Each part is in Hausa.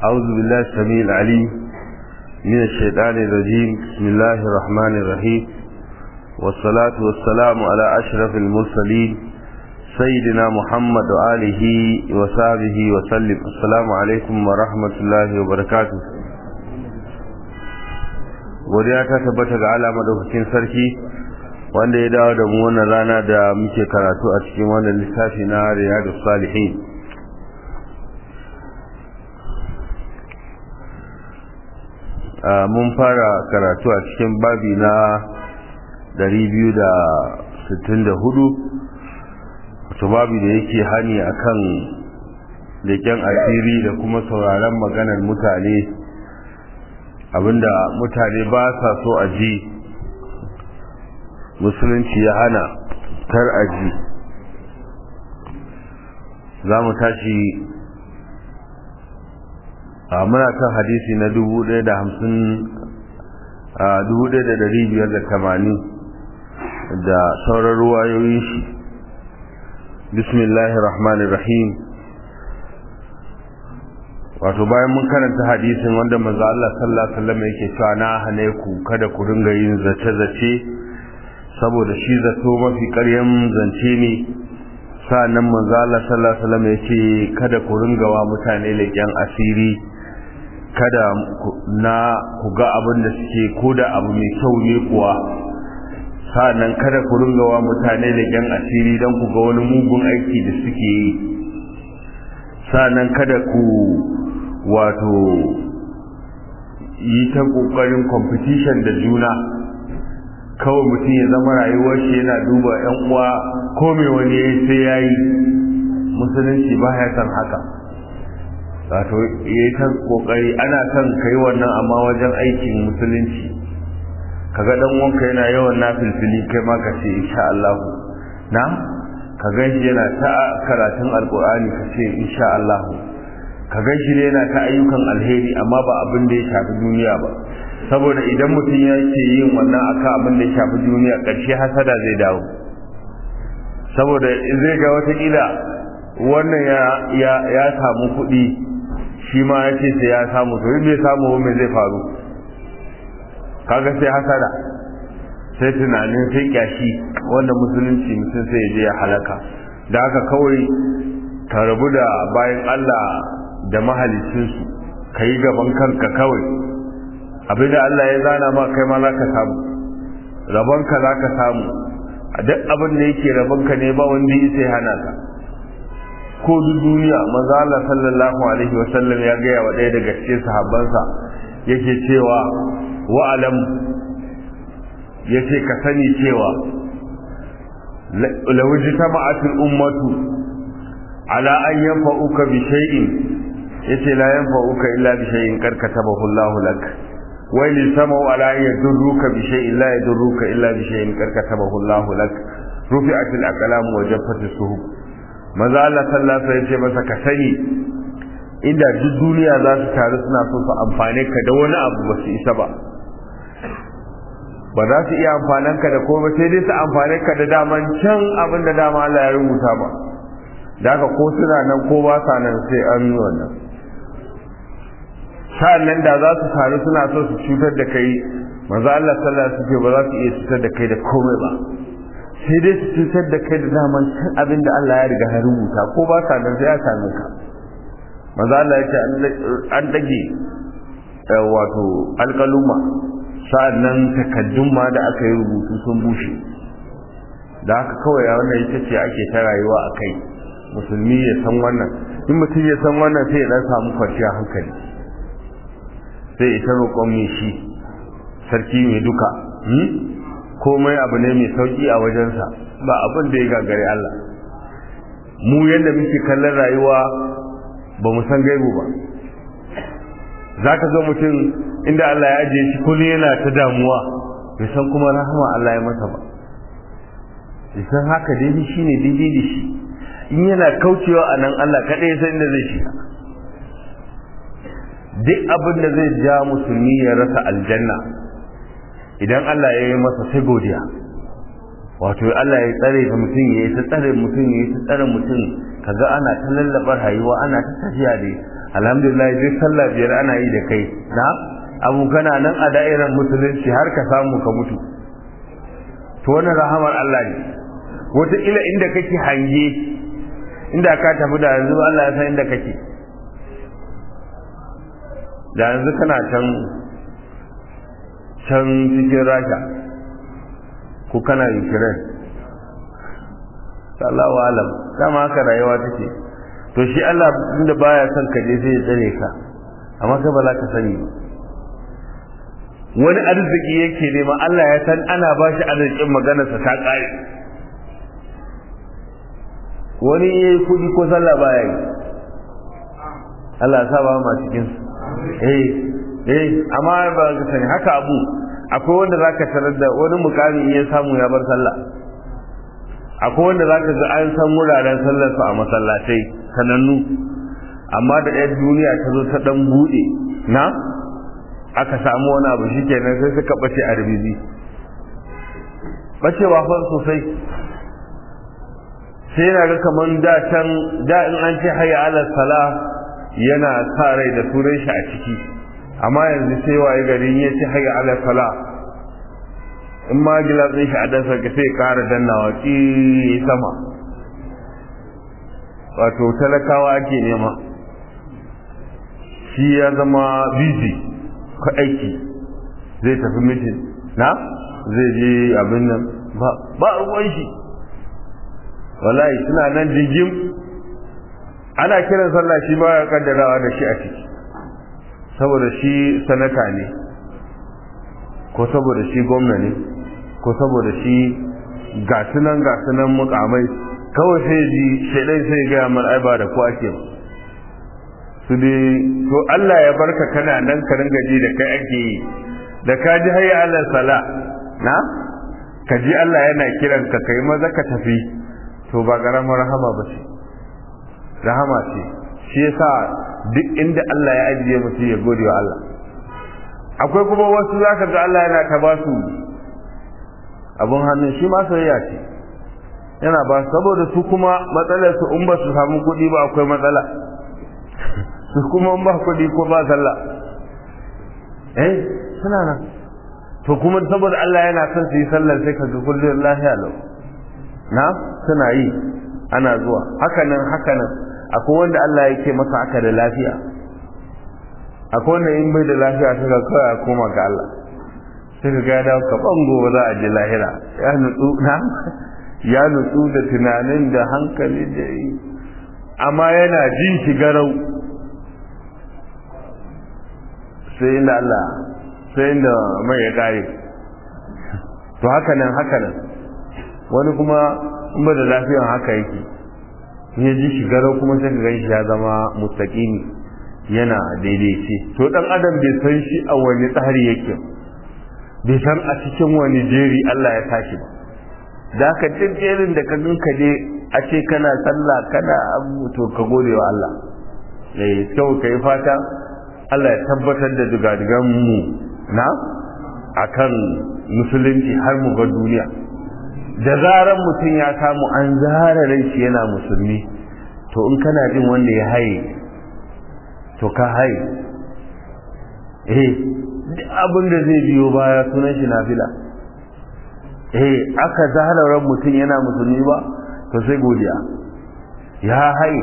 أعوذ بالله السميع العليم من الشيطان الرجيم بسم الله الرحمن الرحيم والصلاة والسلام على أشرف المرسلين سيدنا محمد وآله وصحبه وسلم السلام عليكم ورحمة الله وبركاته godiya ta tabbata ga Allah madaukakin sarki wanda ya dawo da mu wannan rana da muke karatu a cikin wannan littafi na Riyadus Salihin mun fara karatu a cikin babi na 264 wato babi da yake hani akan leken asiri da kuma sauraron maganar mutane abinda mutane ba sa so a ji musulunci ya hana kar a ji za mu tashi a muna kan hadisi na dubu ɗaya da hamsin a dubu ɗaya da ɗari biyar da tamanin da sauran ruwayoyin shi bismillahir rahmanir rahim wato bayan mun karanta hadisin wanda manzo Allah sallallahu alaihi wasallam yake cewa na hane ku kada ku dinga yin zace zace saboda shi zato mafi ƙaryan zance ne sa'annan manzo Allah sallallahu alaihi wasallam yace kada ku ringa wa mutane leƙen asiri kada na ku ga abin da suke ko da abu mai kyau ne kuwa sa'annan kada ku ringa wa mutane leƙen asiri don ku ga wani mugun aiki da suke yi sa'annan kada ku wato yi ta ƙoƙarin competition da juna kawai mutum ya zama rayuwar shi yana duba yan uwa ko mai wani yayi sai yayi musulunci ba ya san haka wato yayi ta kokari ana son kai wannan amma wajen aikin musulunci kaga dan wanka yana yawan nafilfili kai ma ka ce insha Allah na ka ganshi yana ta karatun alqur'ani ka ce insha Allah ka ganshi ne yana ta ayyukan alheri amma ba abin da ya shafi duniya ba saboda idan mutum ya ce yin wannan aka abin da ya shafi duniya ƙarshe hasada zai dawo saboda zai ga watakila wannan ya samu kuɗi shi ma ya ce sai ya samu to bai samu mai zai faru kaga sai hasada sai tunanin sai kyashi wanda musulunci mutum sai ya je ya halaka da haka kawai ka rabu da bayan Allah da mahalicinsu ka yi gaban kanka kawai abinda Allah ya zana ma kai ma zaka samu rabonka zaka samu a duk abin da yake rabonka ne ba wanda ya sai hana ka ko duk duniya manzo Allah sallallahu alaihi wa sallam ya ga wa ɗaya daga cikin sahabbansa yake cewa wa alam yace ka sani cewa law jitama'atul ummatu ala an yanfa'uka bi shay'in yace la yanfa'uka illa bi shay'in qad katabahu Allahu lak ويل سموا على أن يدروك بشيء لا يدروك إلا بشيء قد كتبه الله لك رفعت الأقلام وجفت الصحف maza Allah sallallahu alaihi wasallam masa ka sani inda duk duniya za su taru suna so su amfane ka da wani abu ba su isa ba ba za su iya amfanan ka da komai sai dai su amfane ka da daman can abin da dama Allah ya rubuta ba da haka ko suna nan ko ba sa nan sai an yi wannan sa'annan da za su taru suna so su cutar da kai manzo Allah sallallahu alaihi wasallam ba za su iya cutar da kai da komai ba sai dai su cutar da kai da daman san abin da Allah ya riga ya rubuta ko ba sa nan sai ya same ka manzo Allah ya ce an dage wato alƙaluma sa'annan takaddun ma da aka yi rubutu sun bushe da haka kawai wannan ita ce ake ta rayuwa a kai musulmi ya san wannan in mutum ya san wannan sai ya dan samu kwanciyar hankali sai ita roƙon mai shi sarki mai duka komai abu ne mai sauƙi a wajensa ba abin da ya gagare Allah mu yadda muke kallon rayuwa ba mu san gaibu ba za ka zo mutum inda Allah ya ajiye shi kullum yana ta damuwa bai san kuma rahama Allah ya masa ba bai san haka daidai shi ne daidai da shi in yana kaucewa a nan Allah kaɗai ya san inda zai shiga duk abin da zai ja musulmi ya rasa aljanna idan Allah ya yi masa sai godiya wato Allah ya tsare ka mutum ya yi ta tsare mutum ya yi ta tsare mutum kaga ana ta lallabar rayuwa ana ta tafiya da alhamdulillah duk sallah biyar ana yi da kai na abu kana nan a da'irar musulunci har ka samu ka mutu to wannan rahamar Allah ne wataƙila inda kake hange inda ka tafi da yanzu Allah ya san inda kake da yanzu kana can can cikin rasha ko kana ukraine sallahu alam dama haka rayuwa take to shi Allah inda baya son ka je sai ya tsare ka amma kai ba za ka sani ba wani arziki yake nema Allah ya san ana ba shi arzikin maganarsa ta ƙare wani ya yi kuɗi ko sallah baya yi Allah ya saba ma cikin eh eh amma ba ka sani haka abu akwai wanda zaka tarar da wani mukami in ya samu ya bar sallah akwai wanda zaka ga an san wuraren sallar su a masallatai sanannu amma da ɗaya duniya ta zo ta dan buɗe na aka samu wani abu shikenan sai suka bace a rubizi bacewa fa sosai sai yana ga kaman da can da in an ce hayya ala sala yana sa rai da sunan shi a ciki amma yanzu sai waye garin ya ce hayya ala sala in ma gilatsin shi a dansa ka sai kara dannawa ki sama wato talakawa ake nema shi ya zama busy ko aiki zai tafi mitin na zai je abin nan ba ruwan shi wallahi suna nan jingim ana kiran sallah shi ba ya kaddarawa da shi a ciki saboda shi sanata ne ko saboda shi gwamna ne ko saboda shi gasunan gasunan mukamai kawai sai ji shaidan sai gaya mar ai ba da ko ake ba su dai to Allah ya barka kana nan ka ringa ji da kai ake yi da ka ji hayya Allah sala na ka ji Allah yana kiran ka kai maza ka tafi to ba karamar rahama ba ce rahama ce shi yasa duk inda Allah ya ajiye mutum ya gode wa Allah akwai kuma wasu zaka ga Allah yana ta ba su abun hannun shi ma soyayya ce yana ba saboda su kuma matsalar su in ba su samu kuɗi ba akwai matsala su kuma in ba kuɗi ko ba sallah eh suna nan to kuma saboda Allah yana son su yi sallar sai ka ga kullum lafiya lau na suna yi ana zuwa hakanan hakanan akwai wanda Allah yake masa aka da lafiya akwai wanda in bai da lafiya sai ka kawai a koma ga Allah sai ka ga dawo ka bango za a je lahira ya nutsu na ya nutsu da tunanin da hankali da yi amma yana jin shi garau sai inda Allah sai inda mai ya kare to hakanan hakanan wani kuma in ba da lafiyan haka yake ya ji shi garau kuma sai ka gan shi ya zama mustaqimi yana daidaice to dan adam bai san shi a wani tsari yake bai san a cikin wani jeri Allah ya tashi ba da ka jerin da ka ganka je a ce kana sallah kana abu to ka gode wa Allah eh kyau kai fata Allah ya tabbatar da dugadigan mu na akan musulunci har mu ga duniya da zaran mutum ya samu an zara rai shi yana musulmi to in kana jin wanda ya haye to ka haye eh duk abin da zai biyo baya sunan shi nafila eh aka zara ran mutum yana musulmi ba to sai godiya ya haye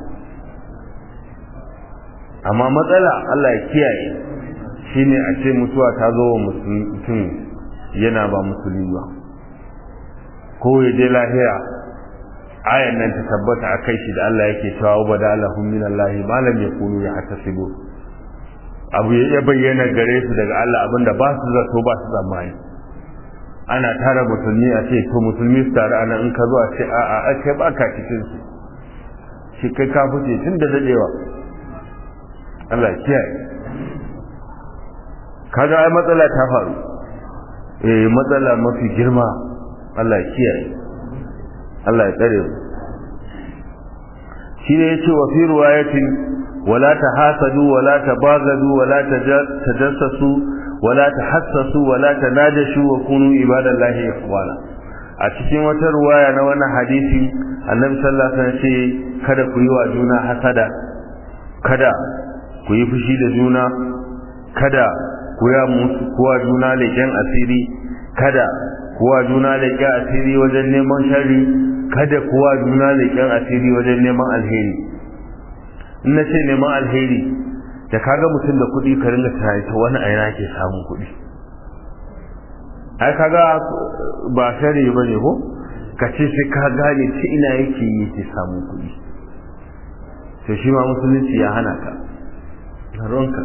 amma matsala Allah ya kiyaye shine a ce mutuwa ta zo wa mutum yana ba musulmi ba ko ya je lahira ayan nan ta tabbata a kai shi da Allah yake cewa wa da lahum min Allah ma lam yakunu yahtasibu abu ya bayyana gare su daga Allah abinda ba su zato ba su zamani ana tara musulmi a ce to musulmi su tare ana in ka zo a ce a a kai ba ka cikin su shi kai ka fice tun da dadewa Allah ya kiyaye kaga ai matsala ta faru eh matsala mafi girma Allah ya kiyaye Allah ya tsare mu shi ne yace wa fi riwayatin wala tahasadu wala tabaghadu wala tajassasu wala tahassasu wala tanajashu wa kunu ibadallahi ikhwana a cikin wata ruwaya na wannan hadisi annabi sallallahu alaihi wasallam ce kada ku yi wa juna hasada kada ku yi fushi da juna kada ku ya musu kuwa juna leƙen asiri kada kuwa juna leƙen asiri wajen neman shari kada kuwa juna leƙen asiri wajen neman alheri in na ce neman alheri da kaga mutum da kuɗi ka ringa tunani ta wani a yana ke samun kuɗi ai kaga ba shari ba ne ko ka ce sai ka gane ta ina yake yi yake samun kuɗi to shi ma musulunci ya hana ka ronka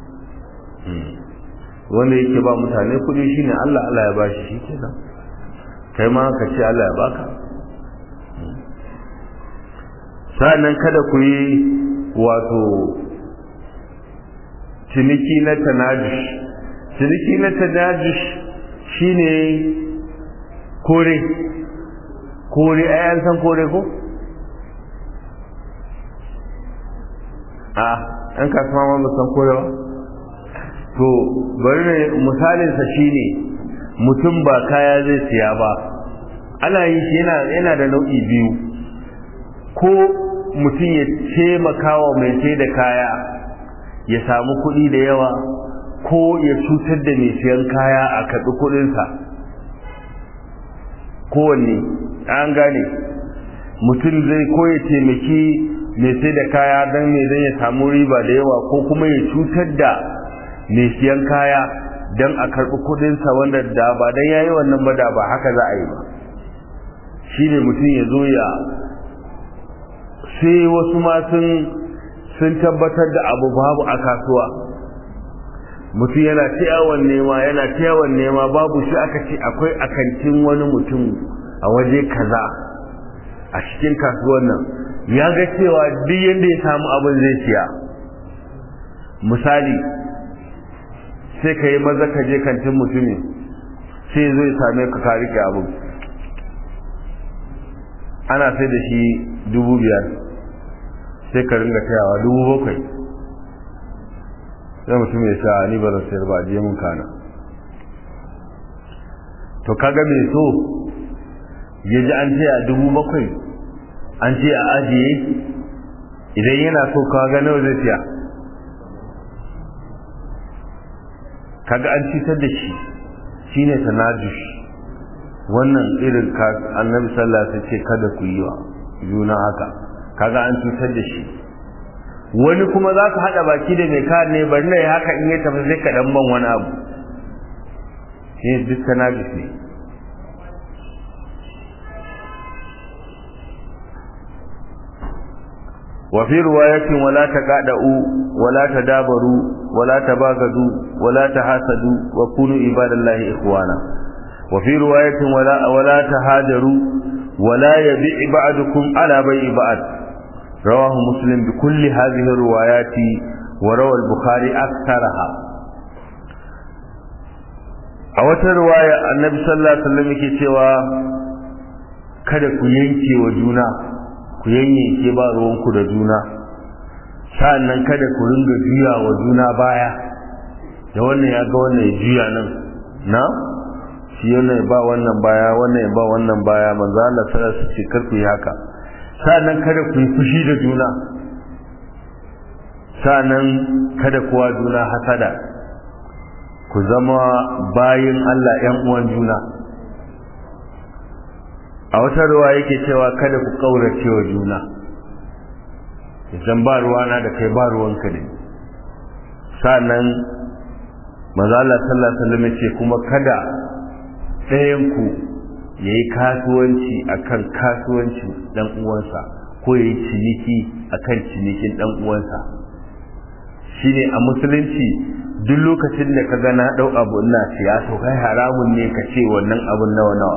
wanda yake ba mutane kuɗi shine Allah Allah ya bashi shi kenan kai ma ka ce Allah ya baka sa'annan kada ku yi wato ciniki na tanajush ciniki na tanajush shine kore kore ai an san kore ko a an kasuwa ma san kore ba to bari ne misalinsa shine mutum ba kaya zai siya ba ana yi shi yana yana da nau'i biyu ko mutum ya taimaka wa mai sai da kaya ya samu kuɗi da yawa ko ya cutar da mai siyan kaya a kaɗi kuɗinsa kowanne an gane mutum zai ko ya taimaki mai sai da kaya don mai zai ya samu riba da yawa ko kuma ya cutar da mai siyan kaya don a karɓi kuɗinsa wanda da ba don ya yi wannan ba da ba haka za a yi ba shi ne mutum ya zo ya sai wasu ma sun tabbatar da abu babu a kasuwa mutum yana ta nema yana ta nema babu shi aka ce akwai akantin wani mutum a waje kaza a cikin kasuwan nan ya ga cewa duk yadda ya samu abin zai siya misali sai ka yi maza ka je kantin mutumin sai zai same ka ka rike abin ana sai da shi dubu biyar sai ka ringa tayawa dubu bakwai sai mutum ya sha ni ba zan sayar ba je mun kana to kaga mai so ya ji an ce a dubu bakwai an ce a ajiye idan yana so kaga nawa zai siya kaga an cutar da shi shine tanajush wannan irin ka annabi sallallahu alaihi ce kada ku yi wa juna haka kaga an cutar da shi wani kuma za ka haɗa baki da mai kare ne bari na yi haka in ya tafi sai ka dan ban wani abu shi duk tanajush ne وفي رواية ولا تقعدوا ولا تدابروا ولا تباغضوا ولا تحاسدوا وكونوا عباد الله إخوانا وفي رواية ولا ولا تهاجروا ولا يبيع بعضكم على بيع بعض رواه مسلم بكل هذه الروايات وروى البخاري أكثرها a wata ruwaya annabi sallallahu alaihi wasallam yake cewa kada ku yanke wa juna ku yanyanke ba ruwanku da juna sa'annan kada ku ringa juya wa juna baya da wannan ya ga wannan ya juya nan na shi wannan ya ba wannan baya wannan ya ba wannan baya manzo Allah sallallahu alaihi wasallam ce kar ku yi haka sa'annan kada ku yi fushi da juna sa'annan kada kuwa juna hasada ku zama bayin Allah ƴan uwan juna a wata ruwa yake cewa kada ku kaurace wa juna idan ba ruwana da kai ba ruwanka ne sannan maza Allah sallallahu alaihi wasallam ce kuma kada ɗayan ku yayi kasuwanci akan kasuwancin dan uwansa ko yayi ciniki akan cinikin dan uwansa shine a musulunci duk lokacin da ka ga na dau abu ina siya to kai haramun ne ka ce wannan abun nawa nawa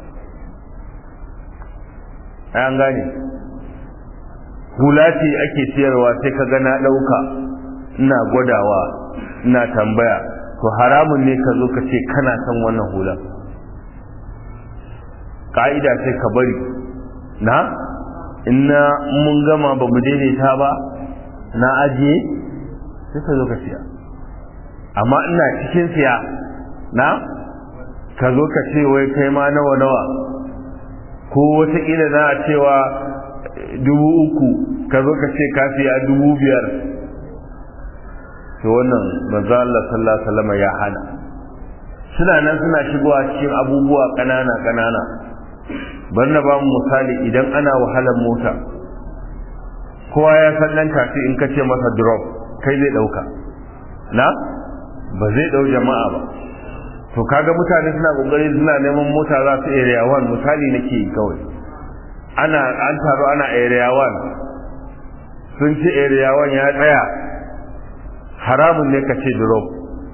an gane hula ce ake siyarwa sai ka ga na ɗauka ina gwadawa ina tambaya to haramun ne ka zo ka ce kana son wannan hula ka'ida sai ka bari na ina mun gama ba mu daidaita ba na ajiye sai ka zo ka siya amma ina cikin siya na ka zo ka ce wai kai ma nawa nawa ko wataƙila za a cewa dubu uku ka zo ka ce ka siya dubu biyar to wannan manzo Allah sallallahu alaihi wasallam ya hana suna nan suna shigowa cikin abubuwa kanana kanana bar na ba mu misali idan ana wahalar mota kowa ya san nan tafi in ka ce masa drop kai zai dauka na ba zai dau jama'a ba to kaga mutane suna kokari suna neman mota za su area 1 misali nake yi kawai ana an taro ana area 1 sun ci area 1 ya tsaya haramun ne ka ce drop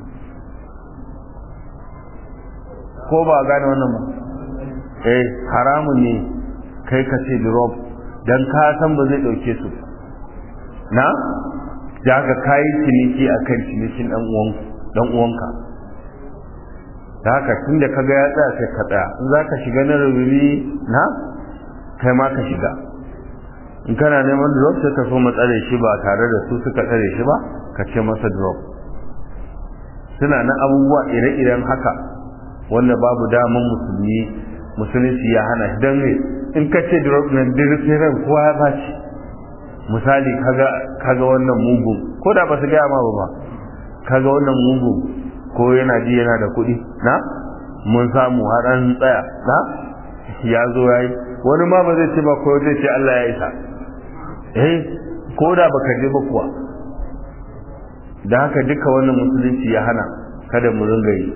ko ba gane wannan ba eh haramun ne kai ka ce drop dan ka san ba zai dauke su na da ka kai ciniki akan cinikin dan uwan dan uwanka da haka tunda kaga ya tsaya sai ka tsaya in zaka shiga na rububi na kai ma ka shiga in kana neman drop sai ka so matsare shi ba tare da su suka tsare shi ba ka ce masa drop suna nan abubuwa ire-iren haka wanda babu daman musulmi musulunci ya hana shi don in ka ce drop nan dirisiran kowa ya baci misali kaga kaga wannan mugun ko da ba su gaya ma ba kaga wannan mugun ko yana ji yana da kuɗi na mun samu har an tsaya na ya zo ya yi wani ma ba zai ce ba ko zai ce Allah ya isa eh ko da baka je ba kuwa da haka duka wannan musulunci ya hana kada mu ringa yi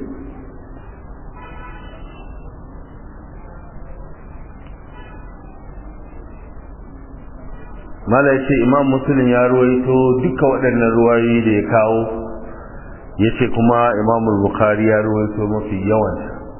mala ya ce imam musulun ya ruwaito duka waɗannan ruwayoyi da ya kawo ya ce kuma imam bukhari ya ruwaito mafi yawan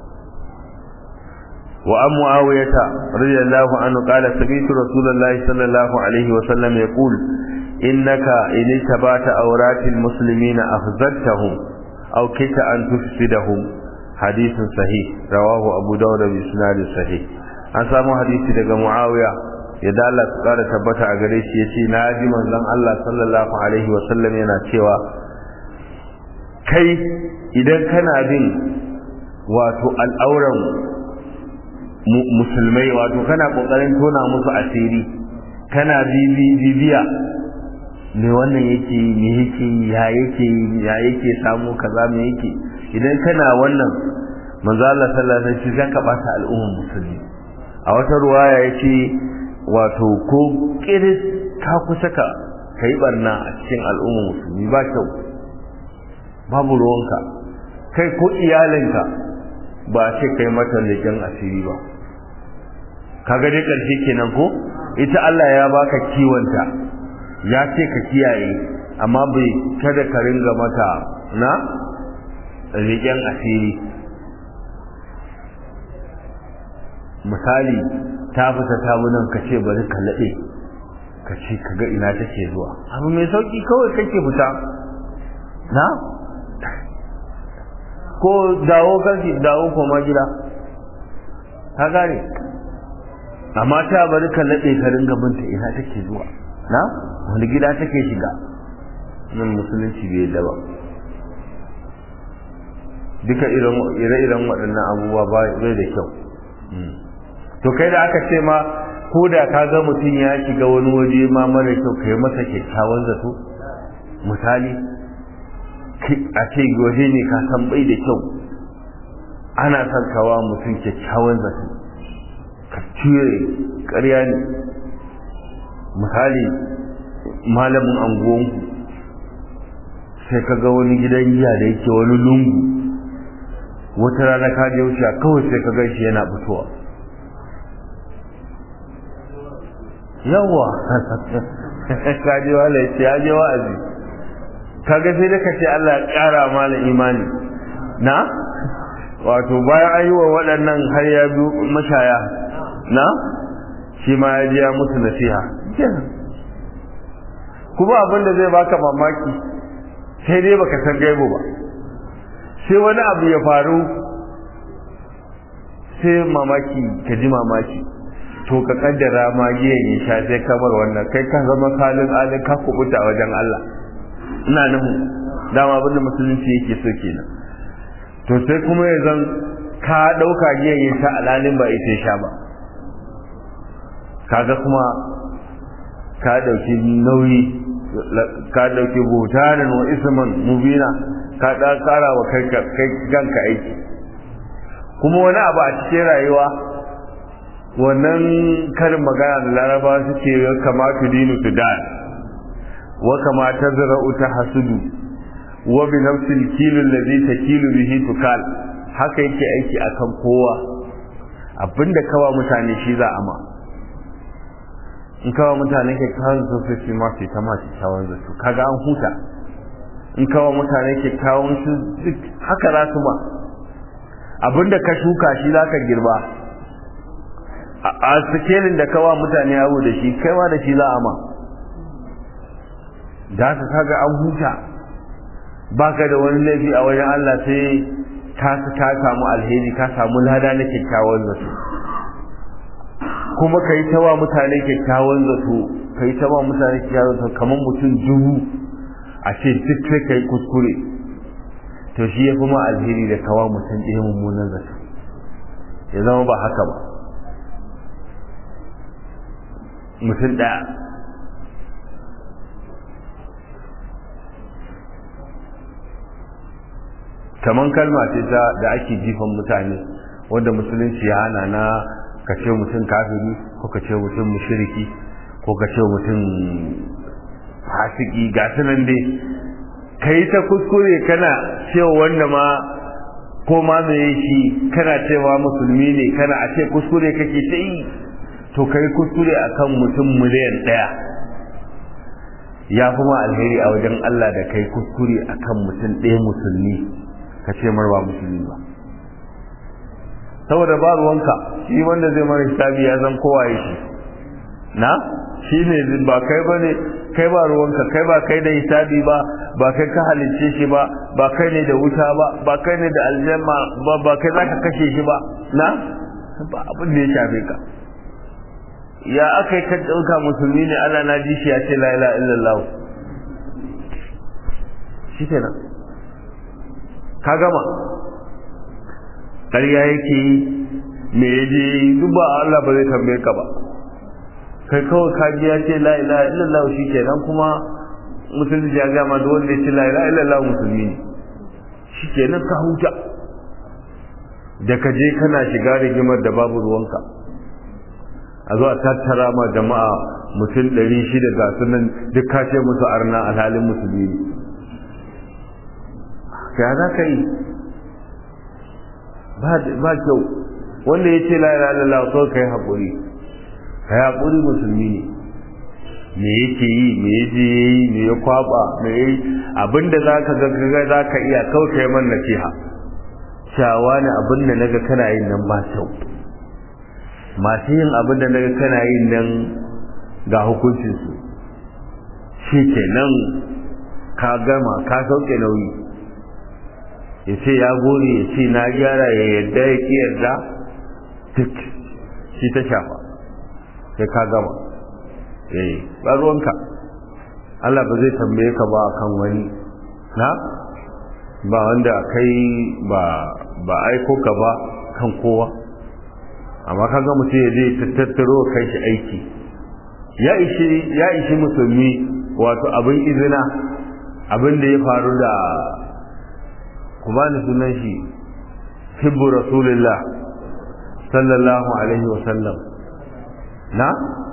wa an mu'awiyata radiyallahu anhu qala sami'tu rasulullahi sallallahu alaihi wa sallam yaqul innaka in tabata awratil muslimina afzadtahum aw kita an tufsidahum hadithun sahih rawahu abu dawud bi isnad sahih an samu hadisi daga muawiya yadda Allah su kara tabbata a gare shi yace na ji manzon Allah sallallahu alaihi wa sallam yana cewa kai idan kana bin wato al'auran musulmai wato kana kokarin tona musu asiri kana bibiya me wannan yake me yake ya yake ya yake samu kaza me yake idan kana wannan manzo Allah sallallahu alaihi wasallam zaka bata al'ummar musulmi a wata ruwaya yace wato ko kiris ka kusa ka kai barna a cikin al'ummar musulmi ba kyau babu ruwanka kai ko iyalinka ba ce kai mata leƙen asiri ba kaga dai ƙarshe kenan ko ita Allah ya baka kiwonta ya ce ka kiyaye amma bai kada ka ringa mata na riƙen asiri misali ta fita ta nan ka ce bari ka laɗe ka ce ka ga ina take zuwa abu mai sauƙi kawai kake fita na ko dawo kanki dawo koma gida ka gane amma ta bari ka laɗe ka ringa binta ina take zuwa na wani gida take shiga nan musulunci bai yadda ba duka ire-iren waɗannan abubuwa bai da kyau to kai da aka ce ma ko da ka ga mutum ya shiga wani waje ma mara kyau ka yi masa kyakkyawan zato misali a ce waje ne ka san bai da kyau ana son kawa mutum kyakkyawan zato ka cire ƙarya ne misali malamin anguwanku sai ka ga wani gidan giya da yake wani lungu wata rana ka je wuce kawai sai ka gaishe yana fitowa yawa ka je wala ya ce ya je wa'azi kaga sai da ka ce Allah ya ƙara mana imani na wato bayan an yi wa waɗannan har ya biyu mashaya na shi ma ya je ya musu nasiha kuma abin da zai baka mamaki sai dai baka san gaibo ba sai wani abu ya faru sai mamaki ka ji mamaki to ka kaddara ma giyan ya sha sai kamar wannan kai ka zama salin alin ka kubuta wajen Allah ina nuhu dama abin da musulunci yake so kenan to sai kuma ya zan ka ɗauka giyan ya sha alalin ba ita sha ba kaga kuma ka ɗauki nauyi ka dauki butanan wa isman mubina ka da kara wa kai kanka aiki kuma wani abu a cikin rayuwa wannan karin magana da laraba suke kamatu dinu su da wa kama tazra'u tahsudu wa bi nafsil kilu alladhi takilu bihi tukal haka yake aiki akan kowa abinda kawa mutane shi za a ma in kawa mutane ke kawo sosai ma su ta masu kyawun zato kaga an huta in kawa mutane ke kawo su duk haka za su ma abinda ka shuka shi za ka girba a sikelin da kawa mutane yawo da shi kaiwa da shi za a ma da ka kaga an huta baka da wani laifi a wajen Allah sai ka ka samu alheri ka samu lada na kyakkyawan zato kuma kai ta wa mutane kyakkyawan zato kai ta wa mutane kyakkyawan zato kamar mutum dubu a ce duk sai kai kuskure to shi ya fi ma alheri da kawa mutum ɗaya mummunan zato ya zama ba haka ba mutum ɗaya kaman kalma ce ta da ake jifan mutane wanda musulunci ya hana na ka ce mutum kafiri ko ka ce mutum mushriki ko ka ce mutum fasiki ga nan dai kai ta kuskure kana cewa wanda ma ko ma me shi kana cewa musulmi ne kana a ce kuskure kake ta yi to kai kuskure akan mutum miliyan ɗaya ya kuma alheri a wajen Allah da kai kuskure akan mutum ɗaya musulmi ka ce marwa musulmi ba saboda ba ruwanka shi wanda zai mara hisabi ya zan kowa ya shi na shi ne ba kai ba ne kai ba ruwanka kai ba kai da hisabi ba ba kai ka halicce shi ba ba kai ne da wuta ba ba kai ne da aljanna ba ba kai za ka kashe shi ba na ba abin da ya shafe ka ya aka yi ka ɗauka musulmi ne Allah na ji shi ya ce la ilaha illallah shi kenan ka gama ƙarya yake yi me ya je duk ba Allah ba zai tambaye ka ba kai kawai ka ji ya ce la ilaha illallah shi kenan kuma musulmi ya gama da wanda ya ce la ilaha illallah musulmi ne shi kenan ka huta da ka je kana shiga rigimar da babu ruwanka a zuwa tattara ma jama'a mutum ɗari shida ga sunan duk ka ce musu arna alhalin musulmi ne ya za ka yi ba kyau wanda ya ce la ilaha illallah so kai haƙuri kai haƙuri musulmi ne me yake yi me yaje yi me ya kwaba me yi abinda zaka ga ga zaka iya kawai kai man nasiha shawa ne abinda naga kana yin nan ba kyau masu yin abinda naga kana yin nan ga hukuncin su shi kenan ka gama ka sauke nauyi ya ce ya gode ya ce na gyara ya yadda ya ki yarda duk shi ta shafa sai ka gama eh ba ruwanka Allah ba zai tambaye ka ba kan wani na ba wanda kai ba ba aiko ka ba kan kowa amma kaga mutum ya je tattaro kai shi aiki ya ishi ya ishi musulmi wato abin izina abin da ya faru da ku bani sunan shi hibbu rasulillah sallallahu alaihi wa sallam na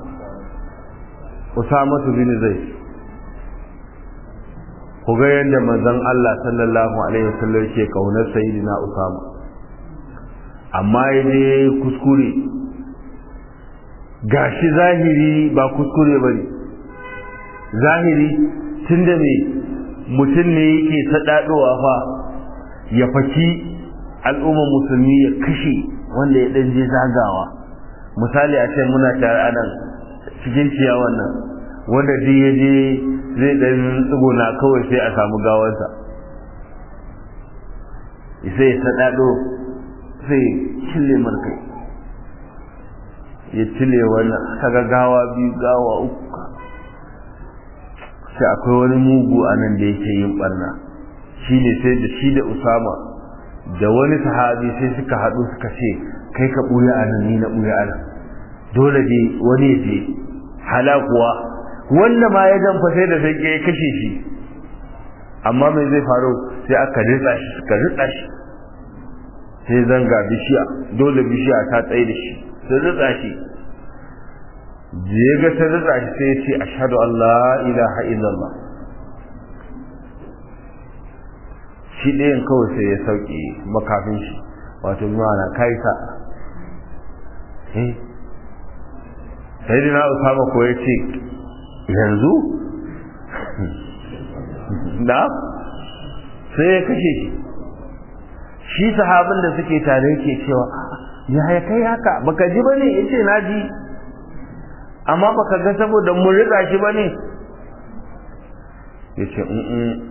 usamatu bin zaid ku ga yadda manzon Allah sallallahu alaihi wa sallam yake kaunar sayyidina usama amma yaje kuskure gashi zahiri ba kuskure bane zahiri tunda me mutum ne yake sadadowa fa ya faki al'ummar musulmi ya kashe wanda ya ɗan je zagawa misali a ce muna tare a nan cikin ciyawan nan wanda duk ya je zai ɗan tsuguna kawai sai a samu gawarsa sai ya saɗaɗo sai cille markai ya cille wannan kaga gawa biyu gawa uku sai akwai wani mugu a nan da yake yin ɓarna shi ne sai da shi da usama da wani sahabi sai suka haɗu suka ce kai ka ɓuya a nan ni na ɓuya a nan dole dai wani ya je hala kuwa wanda ma ya jamfa sai da sai ya kashe shi amma mai zai faru sai aka ritsa shi suka ritsa shi sai zanga bishiya dole bishiya ta tsaye da shi sai ritsa shi da ya ga ta ritsa shi sai ya ce ashhadu an la ilaha illallah shi ɗayan kawai sai ya sauke makafin shi wato mana kai sa eh sai dina usama ko ya ce yanzu da sai ya kashe shi shi sahabin da suke tare yake cewa ya ya kai haka baka ji bane yace na ji amma baka ga saboda mun rika shi bane yace in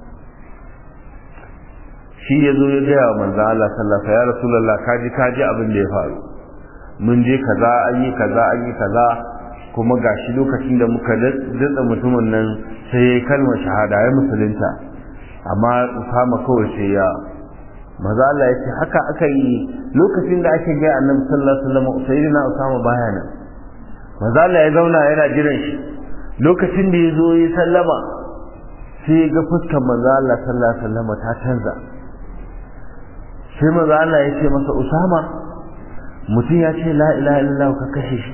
shi ya zo ya gaya wa manzo Allah sallallahu alaihi ya rasulullah kaji kaji abin da ya faru mun je kaza an yi kaza an yi kaza kuma gashi lokacin da muka datsa mutumin nan sai ya yi kalmar shahada ya musulunta amma Usama kawai sai ya maza Allah ya ce haka aka yi lokacin da ake gaya annabi sallallahu alaihi wasallam sayyidina Usama baya nan maza Allah ya zauna yana jiran shi lokacin da ya zo ya sallama sai ya ga fuskar manzo Allah sallallahu alaihi wasallam ta canza sai manzo Allah ya ce masa Usama mutum ya ce la ilaha illallah ka kashe shi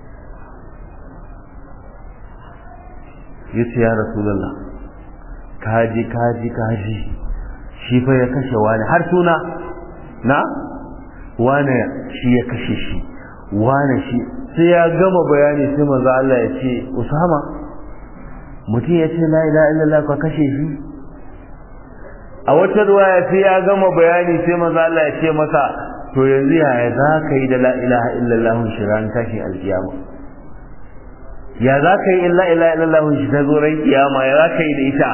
ya ce ya rasulullah kaji kaji kaji shi fa ya kashe wani har suna na wane shi ya kashe shi wane shi sai ya gama bayani sai manzo Allah ya ce Usama mutum ya ce la ilaha illallah ka kashe shi a wata ruwaya sai ya gama bayani sai manzo Allah ya ce masa to yanzu yaya za ka yi da la ilaha illallah shi ran tashin alkiyama ya za ka yi illa ilaha illallah shi ta zo ran kiyama ya za ka yi da ita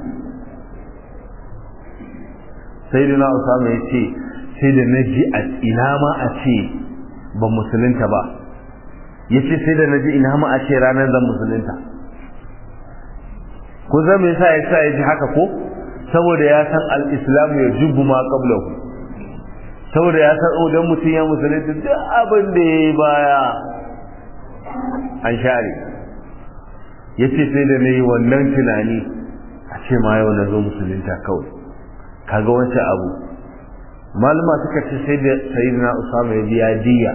sai da na usama ya ce sai da na ji a ina ma a ce ba musulunta ba ya ce sai da na ji ina ma a ce ranar zan musulunta ku zama yasa ya sa ya ji haka ko saboda ya san al-islamu ya jubu ma qablahu saboda ya san idan mutum ya musulunta duk abin da ya yi baya an share ya ce sai da na yi wannan tunani a ce ma yau na zo musulunta kawai kaga wancan abu malama suka ce sai da sayyidina usama ya biya diya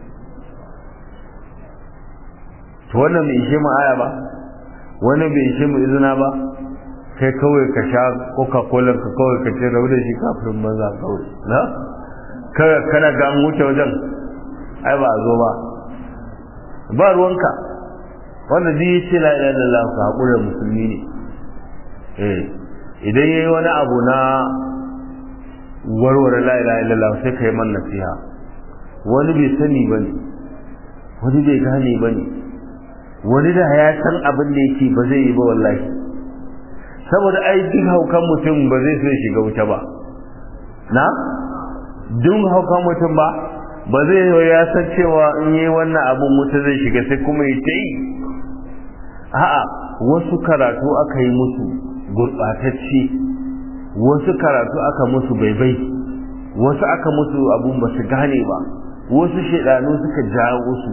to wannan bai ishe mu aya ba wannan bai ishe mu izina ba kai kawai ka sha coca cola ka kawai ka ce rabu da shi kafin maza kawai na kana ga an wuce wajen ai ba a zo ba ba ruwanka wanda duk yace la ilaha illallah ka hakura musulmi ne eh idan yayi wani abu na warware la ilaha illallah sai kai man nasiha wani bai sani bane wani bai gane bane wani da ya san abin da yake ba zai yi ba wallahi saboda ai duk haukan mutum ba zai so ya shiga wuta ba na duk haukan mutum ba ba zai yi ya san cewa in yi wannan abin wuta zai shiga sai kuma ya ta yi a'a wasu karatu aka yi musu gurɓatacce wasu karatu aka musu baibai wasu aka musu abun ba su gane ba wasu shaidanu suka jawo su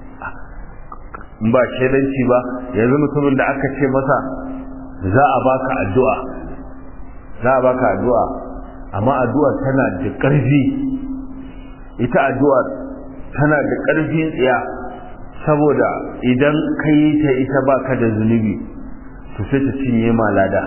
ba shaidanci ba yanzu mutumin da aka ce masa za a baka addu'a za a baka addu'a amma addu'a tana da ƙarfi ita addu'a tana da ƙarfin tsiya saboda idan ka yi ta ita ba ka da zunubi to sai ta cinye malada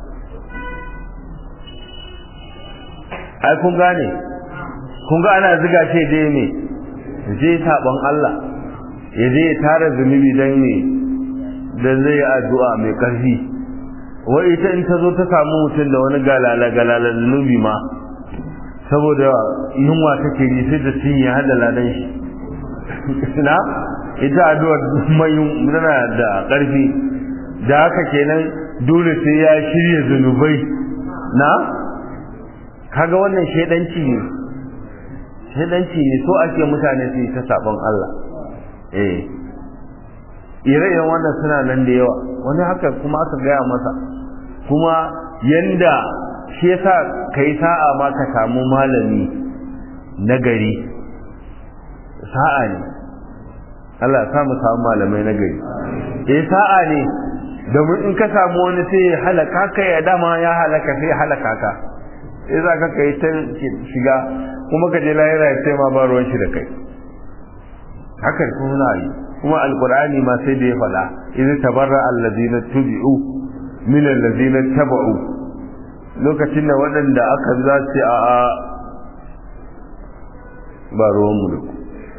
ai kun gane kun ga ana ziga ce dai ne je saɓon Allah ya je ya tara zunubi don ne don zai yi addu'a mai ƙarfi wai ita in ta zo ta samu mutum da wani galala galala zunubi ma saboda yunwa take yi sai da cinye hada ladan shi na ita addu'ar mai tana da ƙarfi da haka kenan dole sai ya shirya zunubai na kaga wannan shaidanci ne shaidanci ne so ake mutane su yi ta sabon Allah eh ire-iren wannan suna nan da yawa wani haka kuma aka gaya masa kuma yanda shi yasa kai sa'a ma ka samu malami na gari sa'a ne Allah ya mu samu malamai na gari eh sa'a ne domin in ka samu wani sai ya halaka ka ya dama ya halaka sai ya halaka ka sai za ka kai ta shiga kuma ka je lahira ya sai ma ba ruwan shi da kai haka kuma yi kuma alqur'ani ma sai da ya faɗa idan tabarra allazina tubi'u min allazina taba'u lokacin da waɗanda aka za su a a ba ruwan mu da ku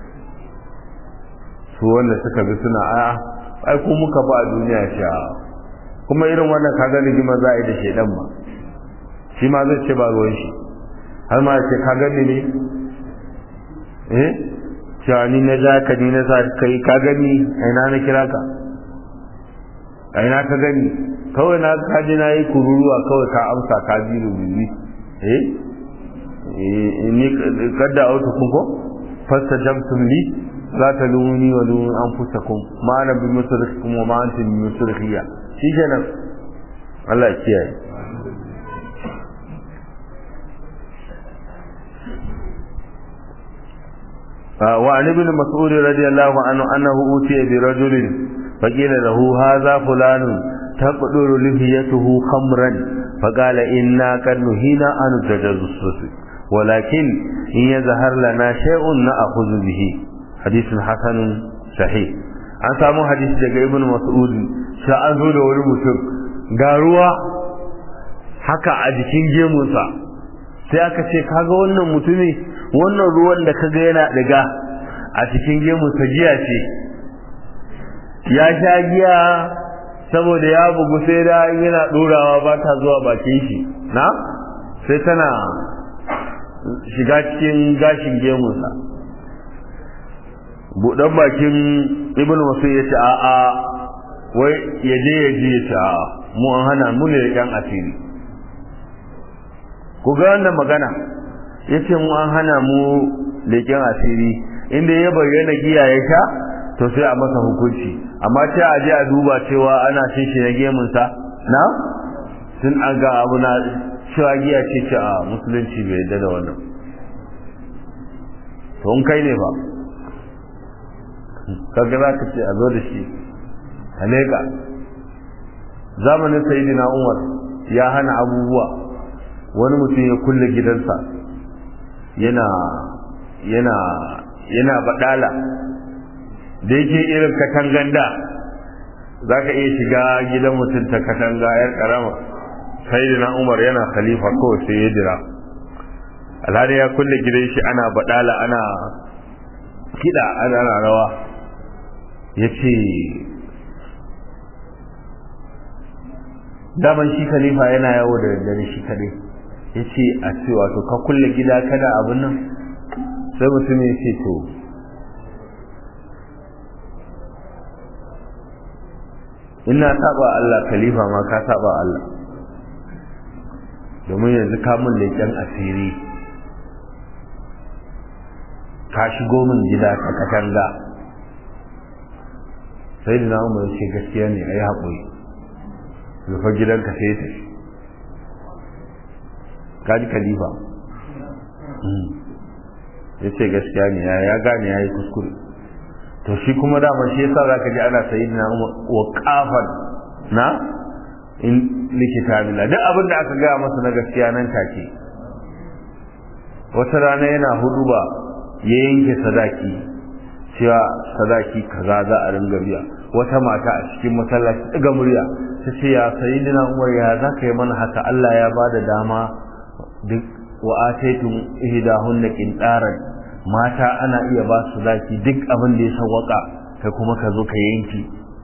su wanda suka bi suna a ai ko muka ba a duniya sha kuma irin wannan kaga rigima za a yi da shedan ma shi ma zai ce ba ruwan shi har ma ce ka gani ne eh cewa ni na za ka ni na sa kai ka gani a ina na kira ka a ina ka gani kawai na kaji na yi kururuwa kawai ka amsa ka ji rububi eh ni kadda auto kun ko fasta jamtum li la taluni wa lu anfusakum ma ana bi musrikum wa ma antum bi musrikhiya shi kenan Allah ya kiyaye وعن ابن مسعود رضي الله عنه أنه أوتي برجل فقيل له هذا فلان تقدر لحيته خمرا فقال إنا قد نهينا عن التجسس ولكن إن يظهر لنا شيء نأخذ به حديث حسن صحيح an samu hadisi daga ibn mas'ud sai an zo da wani mutum ga ruwa haka a jikin gemunsa sai aka ce kaga wannan mutumi wannan ruwan da kaga yana daga a cikin gemunsa giya ce ya sha giya saboda ya bugu sai da yana ɗorawa ba ta zuwa bakin shi na sai tana shiga cikin gashin gemunsa buɗan bakin ibn wasu ya ce a'a wai ya je ya je ya ce a'a mu an hana mu ne yan asiri ku ga wannan magana ya ce mu an hana mu leƙen asiri inda ya bayyana giya ya sha to sai a masa hukunci amma ce a je a duba cewa ana cin shi na gemunsa na sun an ga abu na cewa giya ce ce a musulunci bai yarda da wannan to in kai ne ba kaga za ka ce a zo da shi a leƙa zamanin sayidina umar ya hana abubuwa wani mutum ya kulle gidansa yana yana yana badala da yake irin katangan da za ka iya shiga gidan mutum ta katanga yar karama sayidina umar yana khalifa kawai sai ya jira alhali ya kulle gidan shi ana badala ana kiɗa ana rawa ya ce daman shi khalifa yana yawo da daddare shi kadai ya ce a ce wato ka kulle gida kada abin nan sai mutum ya ce to ina saba Allah khalifa ma ka saba Allah domin yanzu ka mun leƙen asiri ka shigo min gida ka katanga sai da na umar ce gaskiya ne a yi haƙuri rufe gidanka sai ya tafi kaji khalifa ya ce gaskiya ne ya gane ya yi kuskure to shi kuma dama shi yasa za ka ji ana sayi na wa kafan na in likita bila duk abin da aka gaya masa na gaskiya nan take wata rana yana hudu ba ya yanke sadaki cewa sadaki kaza za a ringa biya wata mata a cikin masallaci daga murya ta ce ya sayyidina umar ya za ka yi mana haka Allah ya ba da dama duk wa ataitum ihdahunna qintaran mata ana iya ba su zaki duk abin da ya sawaka kai kuma ka zo ka yanki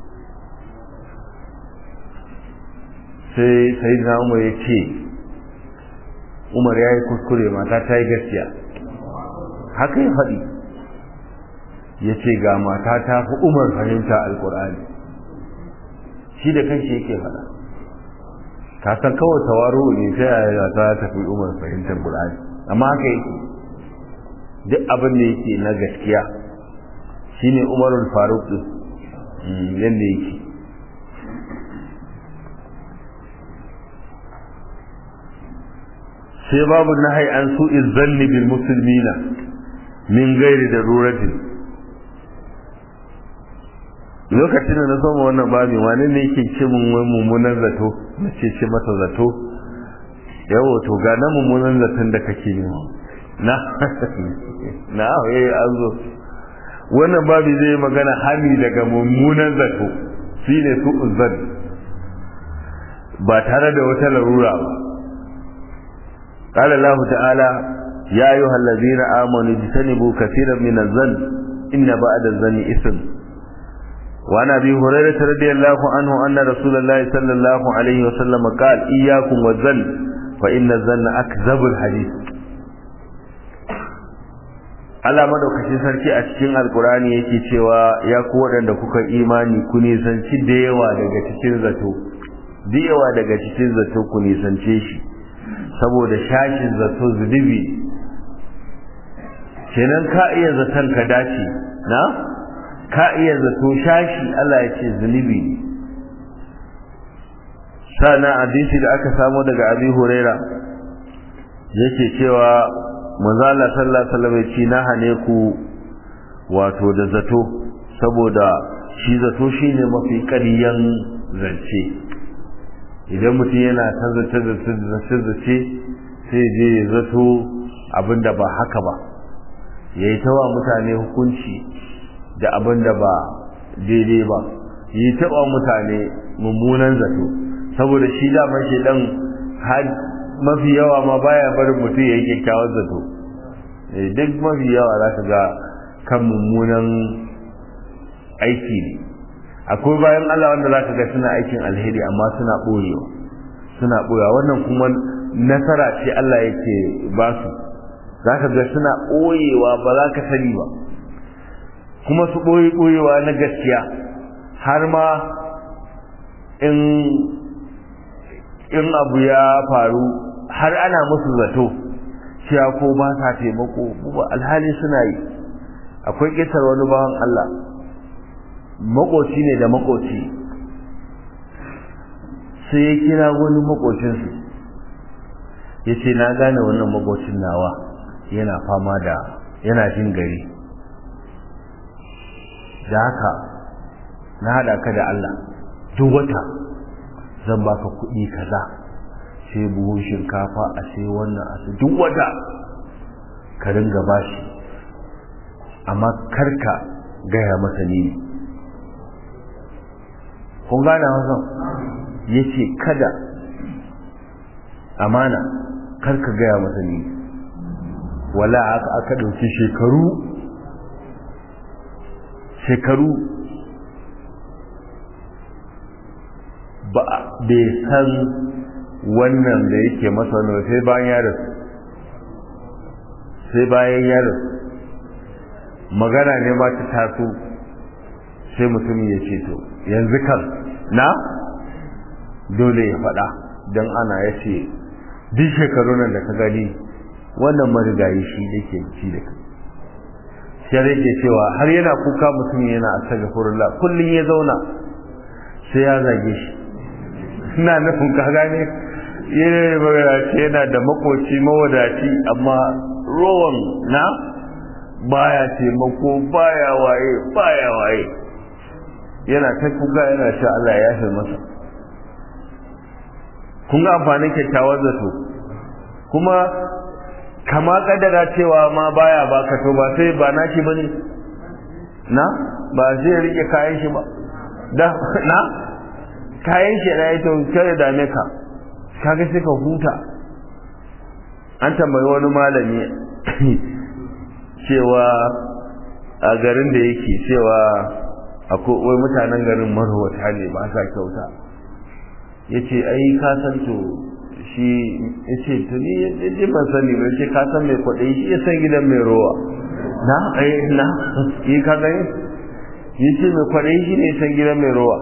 sai sayyidina umar ya ce umar ya yi kuskure mata ta yi gaskiya haka ya faɗi ya ce ga mata ta fi umar fahimta alkur'ani shi da kanshi yake faɗa ka san kawai tawaro ne ta yaya ta tafi umar fahimtar qur'ani amma haka yake duk abin da yake na gaskiya shine umarul faruk din yanda yake sai babu nahai an su'iz zanni bil muslimina min gairi daruratin lokacin da na soma wannan babi wani ne yake ce mun wai mummunan zato na ce ce masa zato yawo to ga na mummunan zaton da kake yi na na eh an zo wannan babi zai magana hani daga mummunan zato shine su uzzan ba tare da wata larura ba قال الله تعالى يا أيها الذين آمنوا اجتنبوا كثيرا من الظن إن بعد الظن إثم وعن أبي هريرة رضي الله عنه أن رسول الله صلى الله عليه وسلم قال إياكم والظن فإن الظن أكذب الحديث Allah madaukakin sarki a cikin alkurani yake cewa ya ku waɗanda kuka imani ku nisanci da yawa daga cikin zato da yawa daga cikin zato ku nisance shi saboda shashin zato zunubi kenan ka iya zaton ka dace na ka iya zato shashi Allah ya ce zunubi sana hadisi da aka samu daga abi huraira yake cewa manzala sallallahu alaihi wasallam ya na hane ku wato da zato saboda shi zato shine mafi ƙaryan zance idan mutum yana ta zace zace zace sai je ya zato abinda ba haka ba yayi ta wa mutane hukunci da abinda ba daidai ba yi taɓa mutane mummunan zato saboda shi daman shi dan mafi yawa ma baya barin mutum ya yi kyakkyawan zato duk mafi yawa za ka ga kan mummunan aiki ne akwai bayan Allah wanda za ka ga suna aikin alheri amma suna ɓoyewa suna ɓoyewa wannan kuma nasara ce Allah yake ba su za ka ga suna ɓoyewa ba za ka sani ba kuma su ɓoye ɓoyewa na gaskiya har ma in in abu ya faru har ana musu zato cewa ko ba sa taimako ba alhali suna yi akwai ƙetar wani bawan Allah makoci ne da makoci sai ya kira wani makocinsu ya ce na gane wannan makocin nawa yana fama da yana jin gari da haka na haɗa ka da Allah duk wata zan baka kuɗi kaza sai buhun shinkafa a sai wannan a sai duk wata ka ringa bashi amma karka gaya masa ni kun gane masa ya ce kada amana karka gaya masa ni wala aka aka ɗauki shekaru shekaru ba bai san wannan da yake masa wani sai bayan ya rasu sai bayan ya rasu magana ne ma ta taso sai mutumin ya ce to yanzu kan na dole ya faɗa don ana ya ce duk shekaru nan da ka gani wannan marigayi shi da ke ci da kai sai yake cewa har yana kuka mutum yana astaghfirullah kullum ya zauna sai ya zage shi ina nufin ka gane yana magana yana da makoci mawadaci amma rowan na baya taimako baya waye baya waye yana ta kuka yana sha Allah ya yafe masa kun ga amfanin kyakkyawan zato kuma kama kadara cewa ma baya baka to ba sai ba na shi bane na ba zai rike kayan shi ba da na kayan shi na ita kare dame ka kaga sai ka huta an tambayi wani malami cewa a garin da yake cewa akwai wai mutanen garin marwata ne ba sa kyauta ya ce ai ka san to shi ya ce to ni ya ban sani ba ce ka san mai kwaɗayi shi ya san gidan mai rowa na ai na yi ka gani ya ce mai kwaɗayi shi ne ya san gidan mai rowa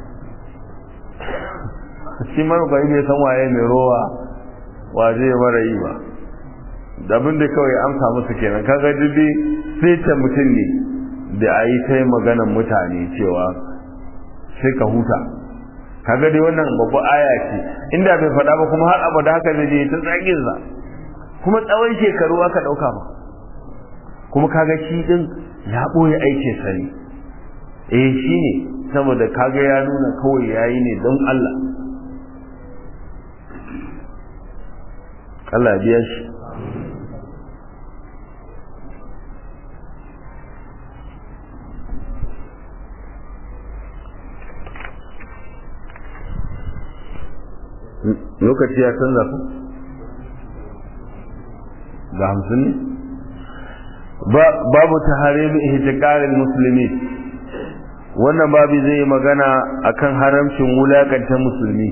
shi marwata bai san waye mai rowa wa zai mara yi ba abin da kawai amsa musu kenan kaga dubi sai ta mutum ne da a yi ta maganan mutane cewa sai ka huta kaga dai wannan babba aya ce inda bai faɗa ba kuma har abada haka zai je ta tsagin sa kuma tsawon shekaru aka ɗauka ba kuma kaga shi din ya ɓoye aikin sa ne eh shi ne saboda kaga ya nuna kawai yayi ne don Allah Allah biya shi lokaci ya canza ku ga hamsin ne babu taharimi ihtiqaril muslimin wannan babu zai yi magana akan haramcin wulakanta musulmi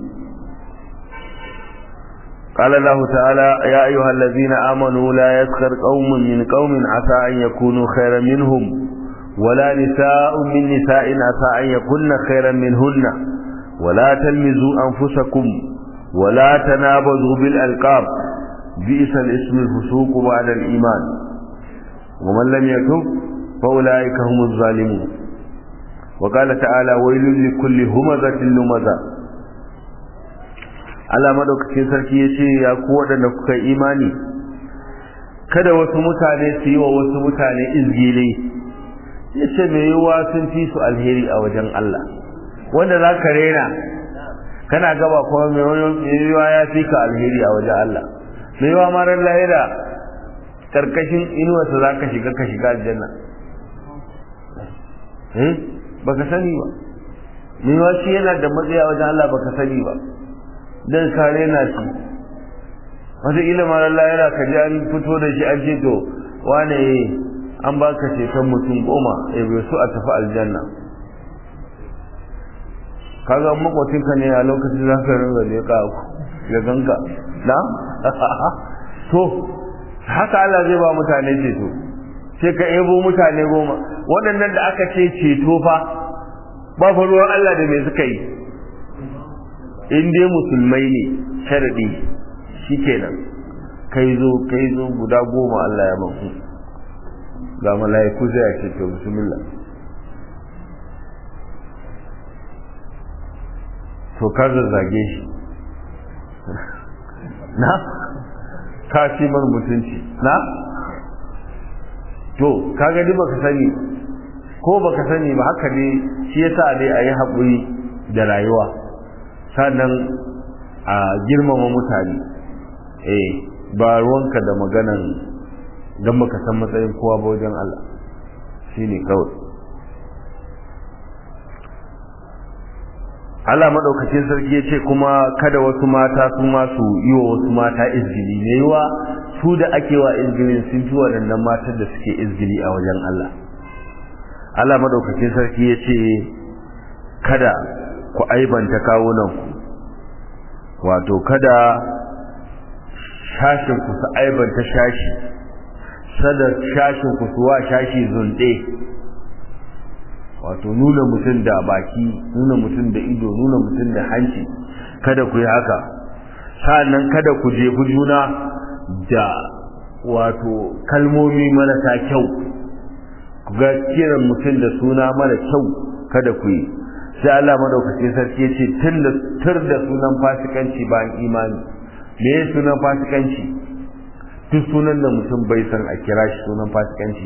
قال الله تعالى يا أيها الذين آمنوا لا يسخر قوم من قوم عسى أن يكونوا خيرا منهم ولا نساء من نساء عسى أن يكون خيرا منهن ولا تلمزوا أنفسكم ولا تنابذوا بالألقاب بئس الاسم الفسوق بعد الإيمان ومن لم يتب فأولئك هم الظالمون وقال تعالى ويل لكل همزة لمزة Allah madaukakin sarki ya ce ya ku waɗanda kuka imani kada wasu mutane su yi wa wasu mutane izgile ya ce mai yiwuwa sun fi su alheri a wajen Allah wanda za ka rena kana gaba kuma mai yiwuwa ya fi ka alheri a wajen Allah mai yiwuwa marar lahira karkashin inuwarsa za ka shiga ka shiga aljanna eh baka sani ba mai yiwuwa shi yana da matsayi a wajen Allah baka sani ba dan kare na shi wata ilimin Allah yana ka ji an fito da shi an ce to wane an baka ceton mutum goma ya bai su a tafi aljanna kaga makwacinka ne a lokacin za ka ringa da ya ku ya ganka na to haka Allah zai ba mutane ceto sai ka ebo mutane goma waɗannan da aka ce ceto fa ba fa ruwan Allah da me suka yi in dai musulmai ne sharadi shikenan kai zo kai zo guda goma Allah ya baku ga mala'iku zai ce to bismillah to ka zazzage shi na ka ci mar mutunci na to ka gani baka sani ko baka sani ba haka ne shi yasa dai a yi haƙuri da rayuwa sannan a girmama mutane eh ba ruwanka da maganan don baka san matsayin kowa ba wajen Allah shine kawai Allah maɗaukacin sarki ya ce kuma kada wasu mata su ma su yi wa wasu mata izgili ne yiwa su da ake wa izgilin sun fi waɗannan matan da suke izgili a wajen Allah Allah maɗaukacin sarki ya ce kada ku aibanta kawunanku wato kada shashin ku su aibanta shashi sada shashin ku su wa shashi zunɗe wato nuna mutum da baki nuna mutum da ido nuna mutum da hanci kada ku yi haka sa'annan kada ku jefi juna da wato kalmomi marasa kyau ku ga kiran mutum da suna mara kyau kada ku yi sai Allah madaukakin sarki ya ce tur da sunan fasikanci bayan imani me ya sunan fasikanci duk sunan da mutum bai san a kira shi sunan fasikanci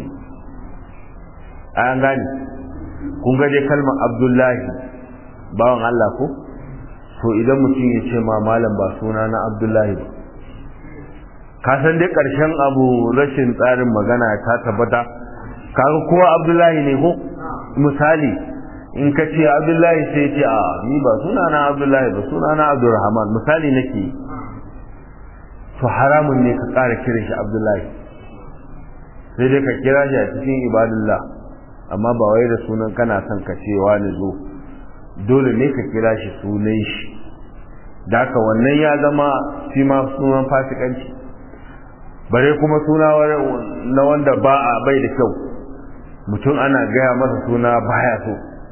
an gane kun ga dai kalmar abdullahi bawan Allah ko to idan mutum ya ce ma malam ba suna na abdullahi ba ka san dai ƙarshen abu rashin tsarin magana ta tabbata kaga kowa abdullahi ne ko misali in ka ce abdullahi sai ce a ni ba suna na abdullahi ba suna na abdurrahman misali nake to haramun ne ka ƙara kiran shi abdullahi sai dai ka kira shi a cikin ibadullah amma ba wai da sunan kana son ka ce wani zo dole ne ka kira shi sunan shi da haka wannan ya zama shi ma sunan fasikanci bare kuma suna na wanda ba a bai da kyau mutum ana gaya masa suna baya so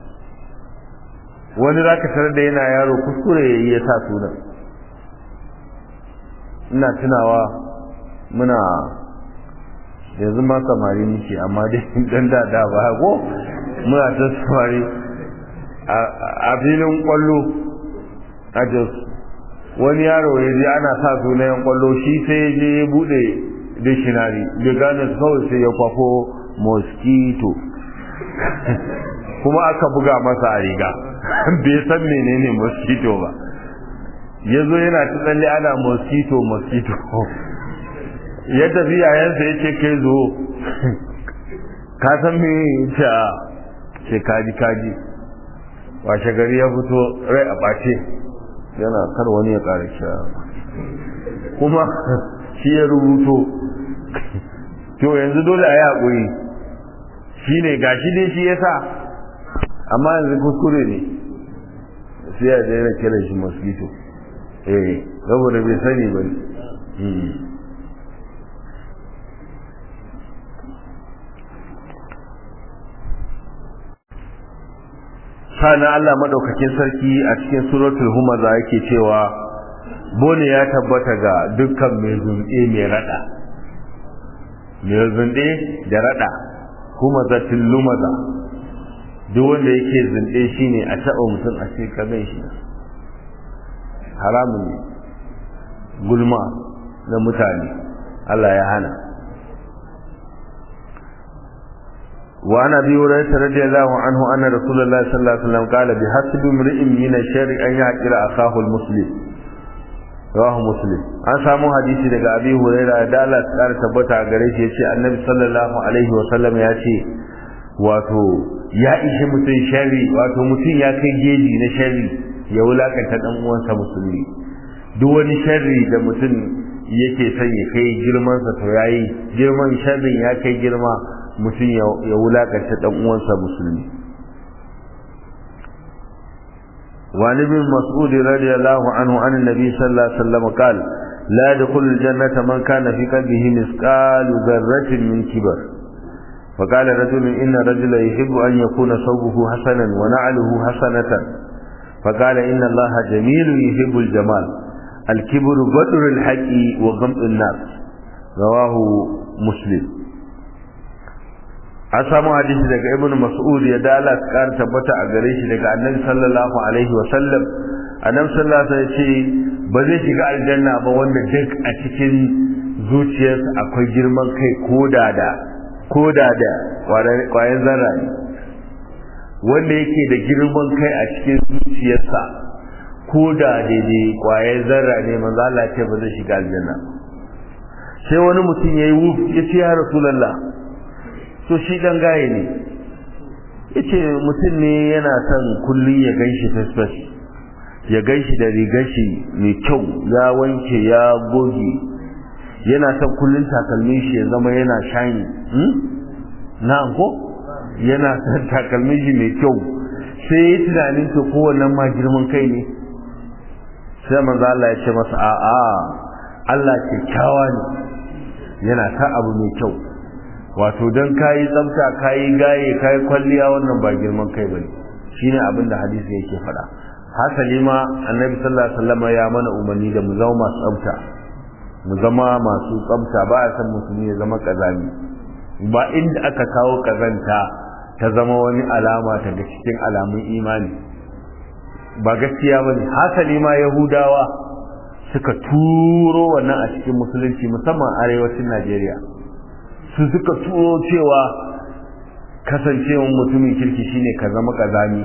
wani za ka tarar da yana yaro kuskure ya yi ya sa sunan ina tunawa muna yanzu ma samari nake amma dai dan da da ba ko muna ta samari a filin kwallo a jos wani yaro ya je ana sa sunayen kwallo shi sai ya je ya bude dictionary bai gane kawai sai ya kwafo mosquito kuma aka buga masa a riga bai san menene mosquito ba ya zo yana ta tsalle ana mosquito mosquito ya tafi yayansa ya ce kai zo ka san me ce a ce kaji kaji washe gari ya fito rai a ɓace yana kar wani ya ƙara sha kuma shi ya rubuto to yanzu dole a yi haƙuri shi ne gashi dai shi ya sa amma yanzu kuskure ne sai ya daina kiran shi mosquito eh saboda bai sani ba sana Allah madaukakin sarki a cikin suratul humaza yake cewa bone ya tabbata ga dukkan mai zunde mai rada mai zunde da rada kuma zatin lumaza duk wanda yake zunde shine a taɓa mutum a ce ka shi haramun ne gulma na mutane Allah ya hana وعن ابي هريره رضي الله عنه ان رسول الله صلى الله عليه وسلم قال بحسب امرئ من الشر ان يحقر اخاه المسلم رواه مسلم an samu hadisi daga abi hurairah da Allah ya tabbata gare shi yace annabi sallallahu alaihi wa sallam ya ce wato ya ishi mutum sharri wato mutum ya kai geji na sharri ya wulakanta dan uwansa musulmi duk wani sharri da mutum yake son ya kai girman sa to yayi girman sharrin ya kai girma mutum ya wulakanta dan uwansa musulmi وعن ابن مسعود رضي الله عنه عن النبي صلى الله عليه وسلم قال لا يدخل الجنة من كان في قلبه مثقال ذرة من كبر فقال رجل إن رجلا يحب أن يكون ثوبه حسنا ونعله حسنة فقال إن الله جميل يحب الجمال الكبر بدر الحق وغمط الناس رواه مسلم an samu hadisi daga ibn mas'ud ya dala kar tabbata a gare shi daga annabi sallallahu alaihi wa sallam annabi sallallahu alaihi ya ce ba zai shiga aljanna ba wanda duk a cikin zuciyarsa akwai girman kai koda da koda da kwayan zarra ne wanda yake da girman kai a cikin zuciyarsa koda daidai kwayan zarra ne manzo Allah ce ba zai shiga aljanna sai wani mutum yayi wuf ya ce ya rasulullah to shi dan gaye ne yace mutum ne yana son kullun ya ganshi fesfes ya ganshi da rigar shi mai kyau ya wanke ya goge yana son kullun takalmin shi ya zama yana shiny hmm? na ko yana son takalmin shi mai kyau sai ya tunanin to kowannen ma girman kai ne sai manzo Allah ya ce masa a'a Allah kyakkyawa ne yana ta abu mai kyau wato don kayi tsafta kayi gaye kayi kwalliya wannan ba girman kai bane shine abin da hadisi yake faɗa hasali ma annabi sallallahu alaihi wasallam ya mana umarni da mu zama masu tsafta mu zama masu tsafta ba a san musulmi ya zama kazami ba inda aka kawo kazanta ta zama wani alama daga cikin alamun imani ba gaskiya bane hasali ma yahudawa suka turo wannan a cikin musulunci musamman arewacin Najeriya su suka turo cewa kasancewan mutumin kirki shine ka zama kazami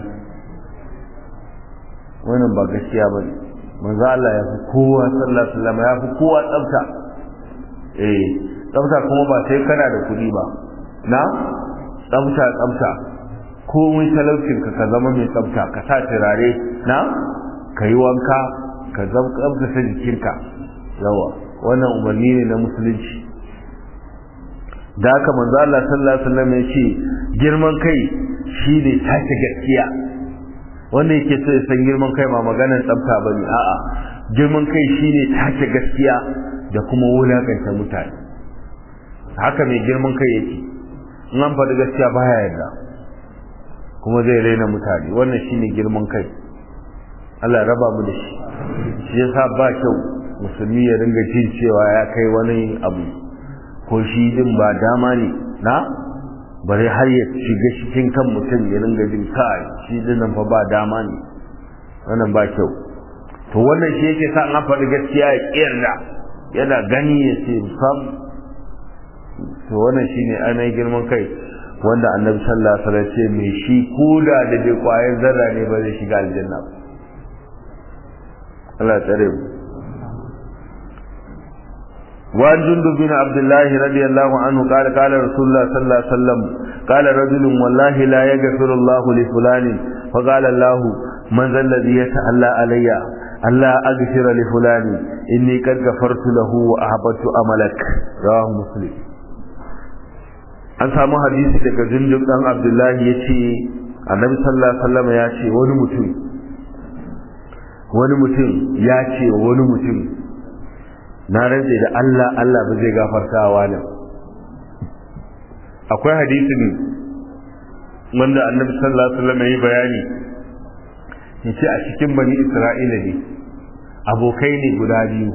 wannan ba gaskiya ba ne manzo Allah ya fi kowa sallallahu alaihi wasallam ya fi kowa tsafta eh tsafta kuma ba sai kana da kuɗi ba na tsafta tsafta komai talaucin ka ka zama mai tsafta ka sa turare na ka yi wanka ka zama tsaftace jikinka yawa wannan umarni ne na musulunci da haka manzo Allah sallallahu alaihi wasallam ya ce girman kai shine take gaskiya wanda yake so ya san girman kai ba maganar tsafta bane a'a girman kai shine take gaskiya da kuma wulakanta mutane haka mai girman kai yake in an faɗi gaskiya baya yarda kuma zai raina mutane wannan shine girman kai Allah raba mu da shi shi yasa ba kyau musulmi ya ringa jin cewa ya kai wani abu ko shi din ba dama ne na bare har ya shiga cikin kan mutum ya ringa jin kai shi dinan fa ba dama ne wannan ba kyau to wannan shi yake sa an faɗi gaskiya ya kiyarda yana gani ya ce sam to wannan shine ainihin girman kai wanda annabi sallallahu alaihi wasallam ce mai shi koda da bai kwayar zarra ne ba zai shiga aljanna ba Allah ya tsare mu وعن جندب بن عبد الله رضي الله عنه قال قال رسول الله صلى الله عليه وسلم قال رجل والله لا يغفر الله لفلان فقال الله من ذا الذي يتألى علي ألا أغفر لفلان إني قد غفرت له وأحببت أملك رواه مسلم an samu hadisi daga jundub dan abdullahi ya ce annabi sallallahu alaihi wasallam ya ce wani mutum wani mutum ya ce wani mutum na rantse da Allah Allah ba zai gafarta wa nan akwai hadisin wanda annabi sallallahu alaihi wasallam ya bayani yace a cikin bani Isra'ila ne abokai ne guda biyu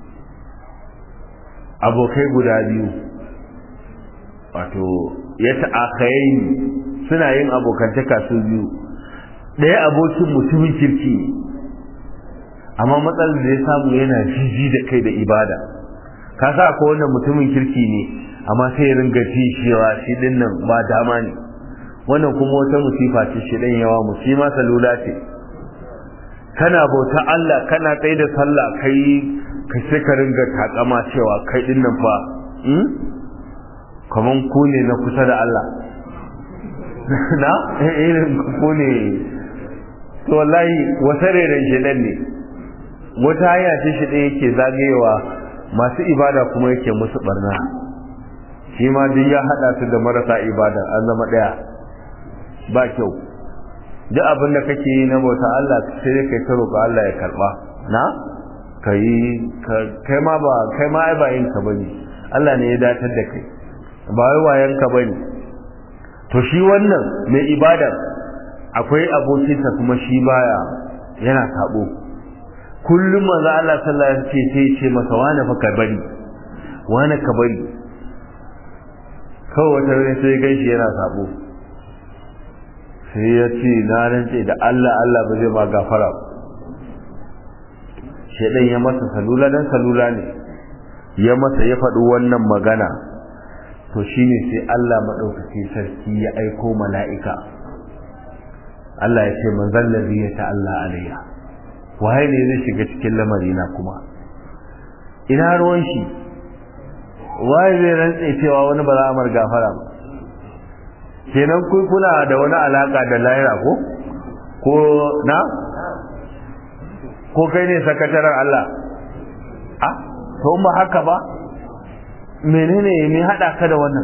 abokai guda biyu wato ya ta'akayi suna yin abokantaka su biyu ɗaya abokin mutumin kirki ne amma matsalar da ya samu yana jiji da kai da ibada ka sa ko wannan mutumin kirki ne amma sai ya ringa ji cewa shi din nan ba dama ne wannan kuma wata musifa ce shi dan yawa musima salula ce kana bauta Allah kana tsaye da sallah kai ka sai ka ringa takama cewa kai din nan fa hmm? kaman ku ne na kusa da Allah na irin ku ne to wallahi wata reren shedan ne wata hanya ce shi ɗaya yake zagayewa masu ibada kuma yake musu barna shi ma duk ya haɗa su da marasa ibada an zama ɗaya ba kyau duk abin da kake yi na bauta Allah sai dai kai ta roƙa Allah ya karɓa na kai kai ma ba kai ma ai ba yin ka bane Allah ne ya datar da kai ba wai wayan ka bane to shi wannan mai ibada akwai abokinsa kuma shi baya yana sabo kullum manzo Allah sallallahu alaihi wasallam sai ce masa wani fa ka bari wani ka bari kawai wata rana sai ganshi yana sabo sai ya ce na rantse da Allah Allah ba zai ma gafara ba shedan ya masa salula dan salula ne ya masa ya faɗi wannan magana to shine sai Allah madaukaki sarki ya aiko mala'ika Allah ya ce manzal ladhi ya ta'alla alayya waye ne zai shiga cikin lamarina kuma ina ruwan shi waye zai rantse cewa wani ba za a mar gafara ba kenan kun kuna da wani alaka da lahira ko ko na ko kai ne sakataren Allah a to ba haka ba menene ne hada ka da wannan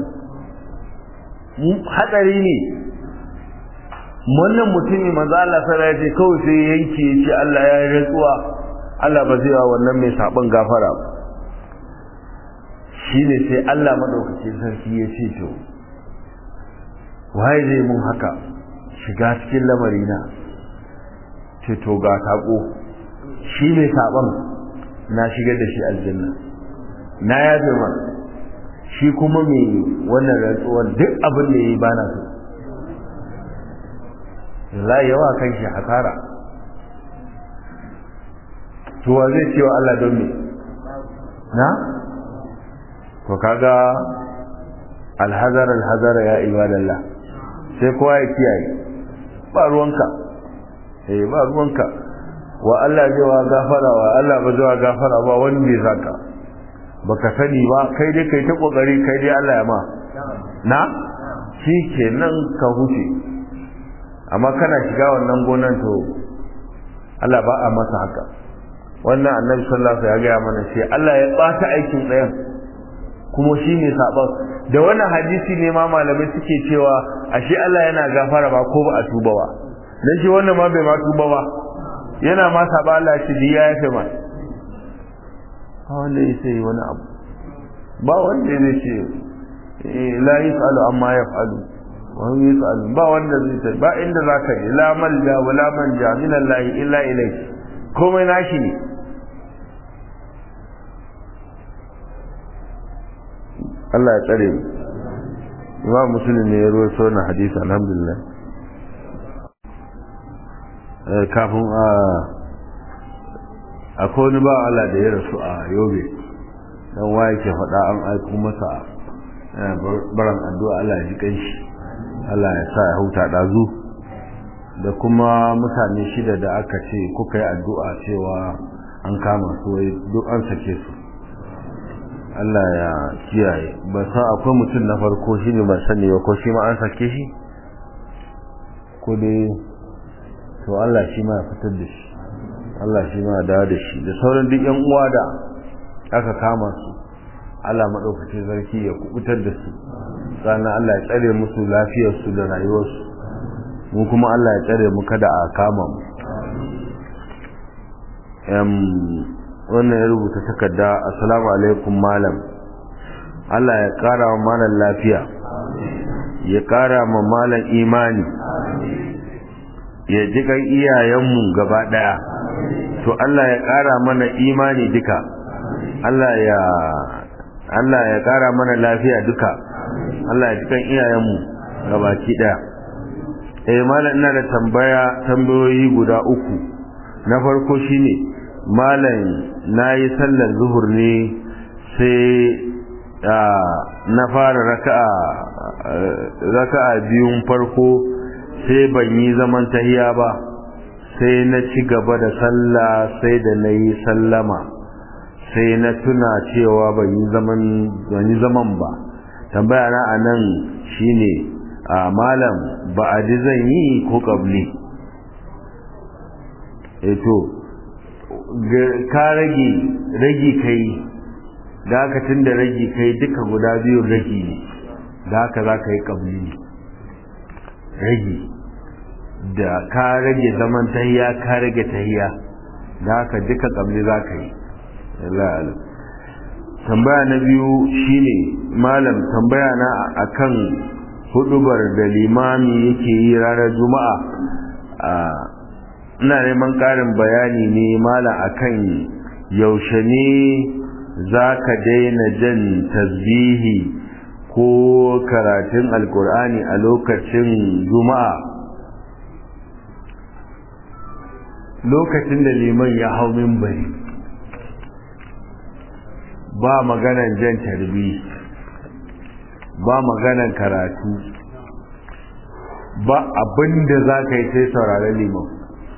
hatsari ne wannan mutumi manzo Allah sai ya ce kawai sai yanke ya ce Allah ya yi rantsuwa Allah ba zai wa wannan mai saban gafara ba shine sai Allah madaukakin sarki ya ce to waye zai mun haka shiga cikin lamarina ce to ga tako shi mai saban na shigar da shi aljanna na yafe ma shi kuma mai wannan rantsuwar duk abin da ya yi bana so la yawa kan shi hasara to wa zai cewa Allah don me na to kaga alhazar alhazara ya ibadallah sai kowa ya kiyaye ba ruwanka eh ba ruwanka wa Allah zai wa gafara wa Allah ba zai wa gafara ba wani bai zaka baka sani ba kai dai kai ta kokari kai dai Allah ya ma na shi kenan ka huce amma kana shiga wannan gonan to Allah ba a masa haka wannan annabi sallallahu alaihi wasallam ya gaya mana sai Allah ya bata aikin ɗayan kuma shi ne saban da wannan hadisi ne ma malamai suke cewa ashe Allah yana gafara ba ko ba a tuba ba dan shi wannan ma bai ma tuba ba yana ma saba Allah shi ya yafe ma ba wanda ya sai wani abu ba wanda zai ce la yasalu amma yaf'alu wani yi tsalu ba wanda zai ta ba inda za ka je la malja wa la manja min Allah illa ilai komai nashi ne Allah ya tsare mu Imam Muslim ne ya rawaito wannan hadisi alhamdulillah eh kafin a akwai wani ba Allah da ya rasu a Yobe dan waye ke faɗa an aiko masa baran addu'a Allah ya ji kanshi Allah ya sa ya huta ɗazu da kuma mutane shida da aka ce kuka yi addu'a cewa an kama su wai duk an sake su Allah ya kiyaye ba sa akwai mutum na farko shi ne ban sani ba ko shi ma an sake shi ko dai to Allah shi ma ya fitar da shi Allah shi ma ya dawo da shi da sauran duk yan uwa da aka kama su Allah maɗaukacin sarki ya kubutar da su sannan Allah ya tsare musu lafiyarsu da rayuwarsu mu kuma Allah ya tsare mu kada a kama mu wannan ya rubuta takarda assalamu alaikum malam Allah ya ƙara wa malam lafiya ya ƙara ma malam imani ya ji kan iyayenmu gaba ɗaya to Allah ya ƙara mana imani duka Allah ya Allah ya ƙara mana lafiya duka Allah ya ji kan iyayenmu gabaki ɗaya eh malam ina da tambaya tambayoyi guda uku na farko shine malam nayi sallar zuhur ne sai na fara raka'a raka'a biyun farko sai ban yi zaman tahiya ba sai na ci gaba da sallah sai da na yi sallama sai na tuna cewa ban yi zaman ban yi zaman ba tambaya na anan shine a malam ba a ji zan yi ko kabli eto ka rage ragi kai da haka tun da ragi kai duka guda biyu ragi ne da haka za ka yi kabli ne ragi da ka rage zaman tahiya ka rage tahiya da haka duka kabli za ka yi tambaya na biyu shine malam tambaya na akan hudubar da limami yake yi ranar juma'a ina neman ƙarin bayani ne malam akan yaushe ne za ka daina jan tasbihi ko karatun alkur'ani a lokacin juma'a lokacin da liman ya hau mimbari ba maganan jan tarbi ba maganan karatu ba abinda za ka yi sai sauraren liman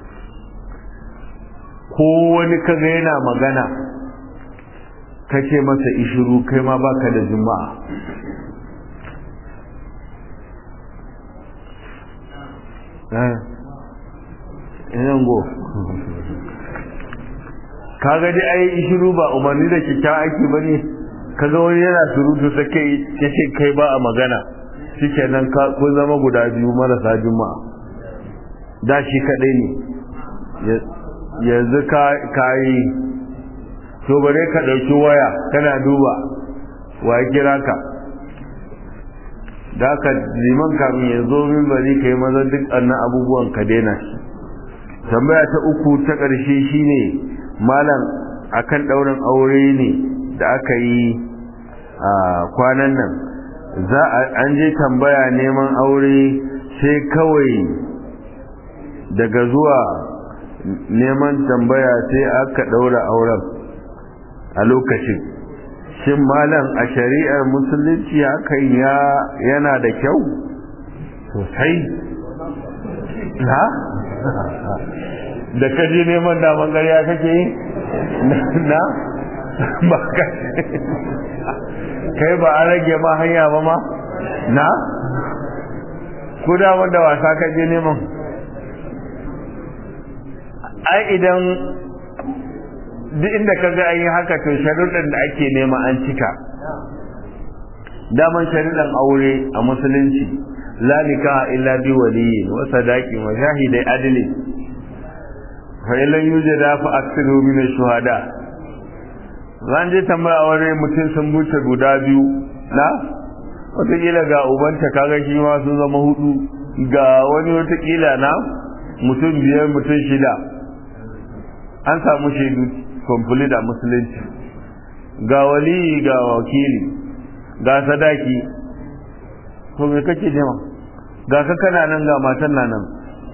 ko wani kaga yana magana ka ce masa ishiru kai ma baka da juma'a go kaga dai ai ishiru ba umarni da kyakkyawan aiki ba ne kaga wani yana surutu sai kai yace kai ba a magana shikenan ka kun zama guda biyu marasa juma'a da shi kadai ne yanzu ka kai to bare ka dauki waya kana duba wa ya kira ka da ka liman kamin ya zo min bari kai maza duk annan abubuwan ka daina shi tambaya ta uku ta ƙarshe shine malam akan ɗaurin aure ne da aka yi a kwanan nan za an je tambaya neman aure sai kawai daga zuwa neman tambaya sai aka ɗaura auren a lokacin shin malam a shari'ar musulunci hakan ya yana da kyau sosai ha da kaje neman daman gariya kake yi na ba ka kai ba a rage ma hanya ba ma na ko da wanda wasa kaje neman ai idan duk inda ka ga an yi haka to sharuɗin da ake nema an cika daman sharuɗin aure a musulunci la nikaha illa bi waliyin wa sadaqin wa shahidai adli fa illan yujada fa aktharu min ash-shuhada ran je tambaya aure mutum sun buce guda biyu na wataƙila ga ubanta kaga shi ma sun zama hudu ga wani wataƙila na mutum biyar mutum shida an samu shaidu complete a musulunci ga wali ga wakili ga sadaki to me kake nema ga ka kana nan ga matan na nan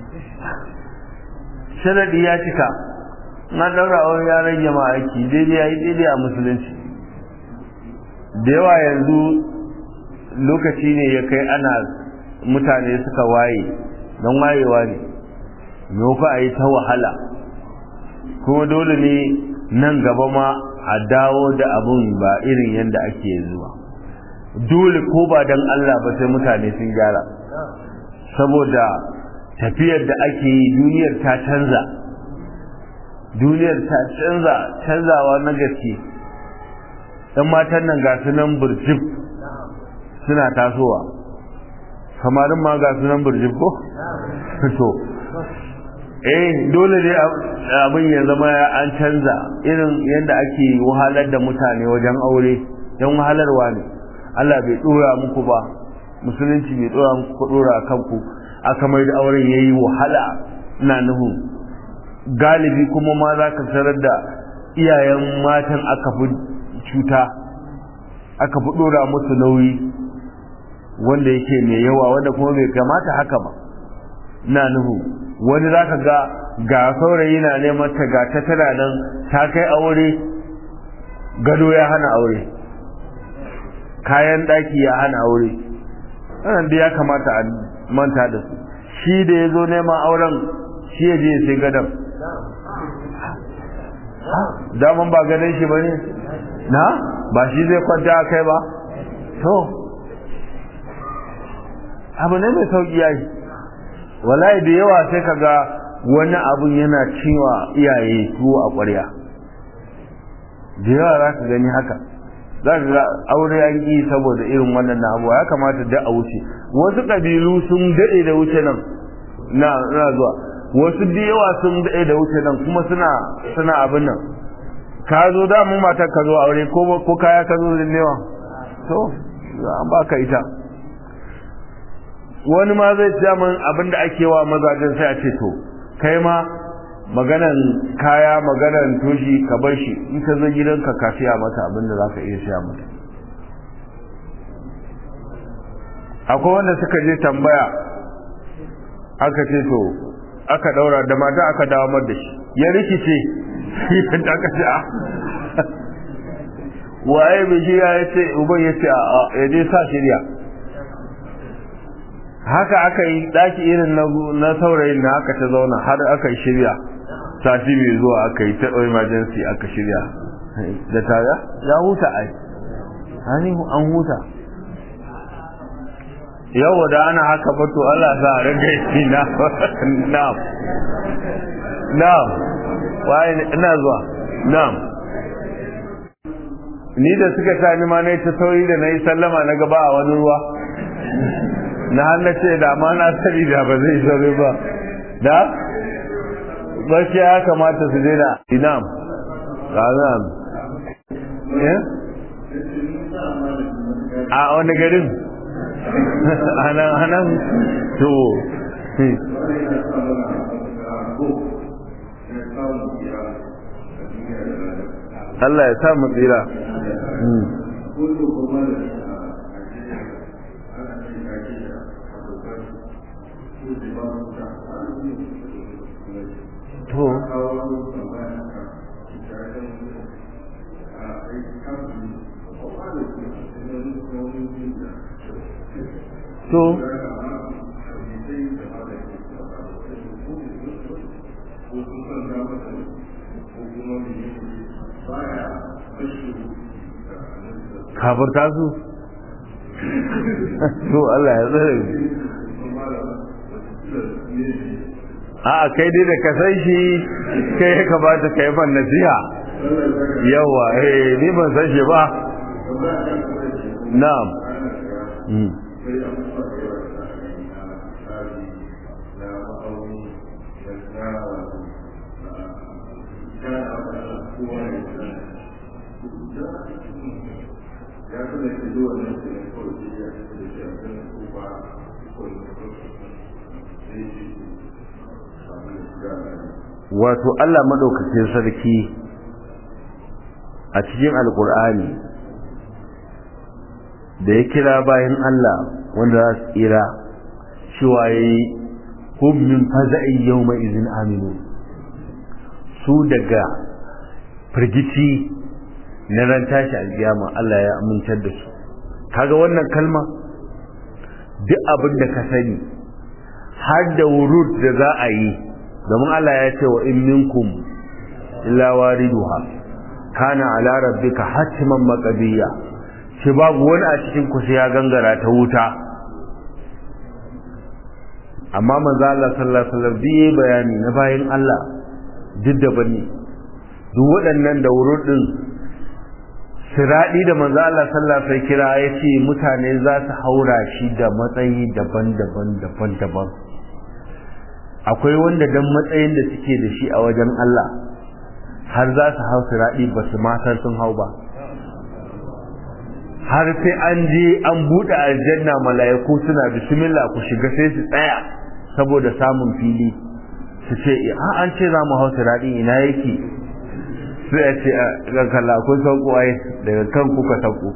sharadi ya cika na daura wani ya rage ma aiki daidai ya yi daidai a musulunci da yawa yanzu lokaci ne ya kai ana mutane suka waye don wayewa ne me fa a yi ta wahala kuma dole ne nan gaba ma a dawo da abun ba irin yadda ake yanzu ba dole ko ba don Allah ba sai mutane sun gyara saboda tafiyar da ake yi duniyar ta canza duniyar ta canza canzawa na gaske ɗan matan nan ga su nan burjib suna tasowa kamarin ma ga su nan burjib ko to eh dole ne abin ya zama an canza irin yadda ake wahalar da mutane wajen aure don wahalarwa ne Allah bai dora muku ba musulunci bai dora muku ku dora kanku aka mai da auren yayi wahala ina nuhu galibi kuma ma za ka tarar da iyayen matan aka fi cuta aka fi dora musu nauyi wanda yake mai yawa wanda kuma bai kamata haka ba ina nuhu wani za ka ga ga saurayi na neman ta ga ta tana nan ta kai aure gado ya hana aure kayan daki ya hana aure wannan da ya kamata a manta da su shi da ya zo neman auren shi ya je ya sai gadon daman ba gadon shi ba ne na ba shi zai kwanta a kai ba to abu ne mai sauki ya yi wallahi da yawa sai kaga wani abun yana cewa iyaye tuwo a ƙwarya da yawa za ka gani haka za ka ga aure an yi saboda irin wannan na abuwa ya kamata da a wuce wasu ƙabilu sun daɗe da wuce nan na na zuwa wasu da yawa sun daɗe da wuce nan kuma suna suna abin nan ka zo da mu matar ka zo aure ko ko kaya ka zo da newa to an baka ita wani ma zai ce min abin da ake wa mazajen sai a ce to kai ma maganan kaya maganan toshi ka bar shi in ka zo gidanka ka siya mata abin da za ka iya siya mata akwai wanda suka je tambaya aka ce to aka daura da mata aka dawo da shi ya rikice da aka ce a waye bai shirya ya ce uban ya ce a ya je sa shirya haka aka yi daki irin na saurayin na aka ta zauna har aka yi shirya sati mai zuwa aka yi ta emergency aka shirya da tare ya huta ai hani an huta yau da ana haka bato Allah sa a rage shi na na'am na'am waye ina zuwa na'am ni da suka sa ni ma na ta sauri da na yi sallama na gaba a wani ruwa na hannu ce da ma na sani da ba zai sauri ba da bashi ya kamata su daina inam razan a wani garin anan anan to Allah ya sa mu tsira to to kafirta su to Allah ya tsare a kai dai da ka san shi kai ya kamata ka yi man nasiha yawa eh ni ban san shi ba na'am wato Allah madaukakin sarki a cikin alkur'ani da ya kira bayan Allah wanda za su tsira cewa ya yi hum min faza'in yawma izin aminu su daga firgici na ran tashi alkiyama Allah ya amintar da su kaga wannan kalma duk abin da ka sani har da wurud da za a yi domin Allah ya ce wa in minkum illa wariduha kana ala rabbika hatman maqdiya shi babu wani a cikin ku sai ya gangara ta wuta amma manzo Allah sallallahu alaihi wasallam bi bayani na bayin Allah duk da bane duk waɗannan da wurudin siradi da manzo Allah sallallahu alaihi wasallam kira yace mutane za su haura shi da matsayi daban-daban daban-daban akwai wanda dan matsayin da suke da shi a wajen Allah har za su hau siradi ba su ma san sun hau ba har sai an je an buɗe aljanna mala'iku suna bismillah ku shiga sai su tsaya saboda samun fili su ce a an ce za mu hau siradi ina yake sai a ce ga kalla kun sauko ai daga kan kuka sauko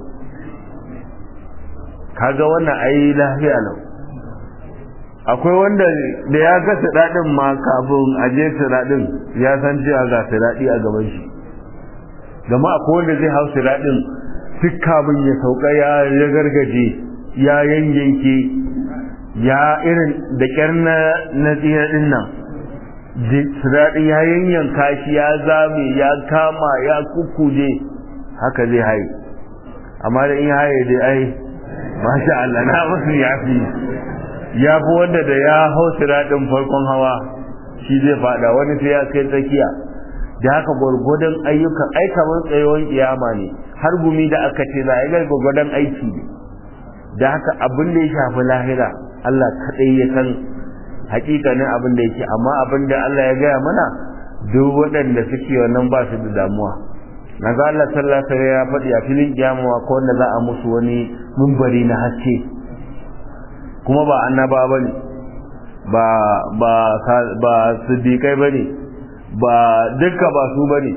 kaga wannan ai lafiya lau akwai wanda da ya ga siradin ma kafin a je siradin ya san cewa ga siradi a gaban shi gama akwai wanda zai hau siradin duk kafin ya sauka ya gargaje ya yanyanke ya irin da kyar na na din nan siraɗi ya yanyanka shi ya zame ya kama ya kukuje haka zai haye amma da in haye dai ai masha Allah na musu ya fi ya fi wanda da ya hau siraɗin farkon hawa shi zai fada wani sai ya kai tsakiya da haka gwargwadon ayyukan ai kamar tsayuwan kiyama ne har gumi da aka ce za a yi gwargwadon aiki ne da haka abin da ya shafi lahira Allah kaɗai ya san hakikanin abin da yake amma abin da Allah ya gaya mana duk waɗanda suke wannan ba su da damuwa na ga Allah sallallahu alaihi ya faɗi a filin kiyama ko wanda za a musu wani mumbari na haske kuma ba annaba bane ba ba ba siddiqai bane ba dukka ba su bane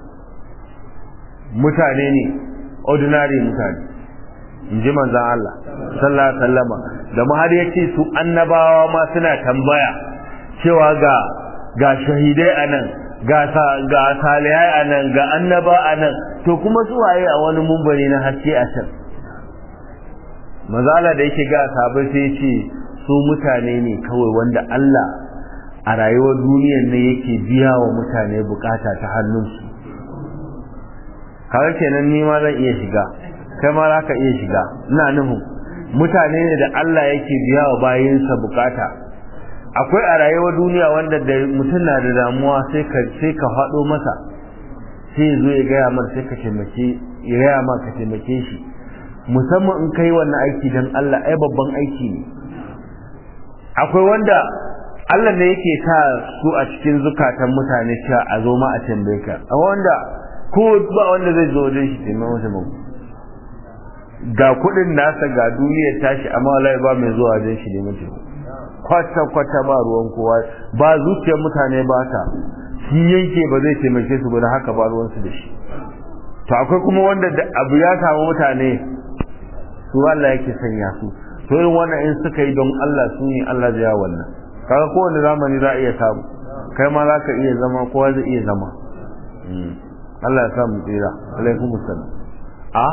mutane ne ordinary mutane in ji manzan Allah sallallahu alaihi wasallama da mu har yace su annabawa ma suna tambaya cewa ga ga shahidai anan ga ga salihai anan ga annaba anan to kuma su waye a wani mumbari na haske a can mazala da yake ga sahabbai sai yace su mutane ne kawai wanda Allah a rayuwar duniyar ne yake biya wa mutane bukata ta hannunsu kawai kenan ni ma zan iya shiga kai ma za ka iya shiga ina nuhu mutane ne da Allah yake biya wa bayinsa bukata akwai a rayuwar duniya wanda da mutum na da damuwa sai ka sai ka faɗo masa sai zo ya gaya mar sai ka taimake ya gaya ma ka taimake shi musamman in kai wannan aiki dan Allah ai babban aiki ne akwai wanda Allah ne yake sa su a cikin zukatan mutane cewa a zo ma a tambaye ka a wanda ko ba wanda zai zo wajen shi taimaka masa mu ga kudin nasa ga duniyar tashi amma wallahi ba mai zuwa wajen shi ne mutum kwata kwata ba ruwan kowa ba zuciyar mutane ba ta shi yanke ba zai taimake su ba da haka ba ruwan su da shi to akwai kuma wanda da abu ya samu mutane su Allah yake sanya su to irin wannan in suka yi don Allah su ne Allah zai wannan kaga kowane zamani za a iya samu kai ma za ka iya zama kowa zai iya zama Allah ya samu tsira alaikum assalam a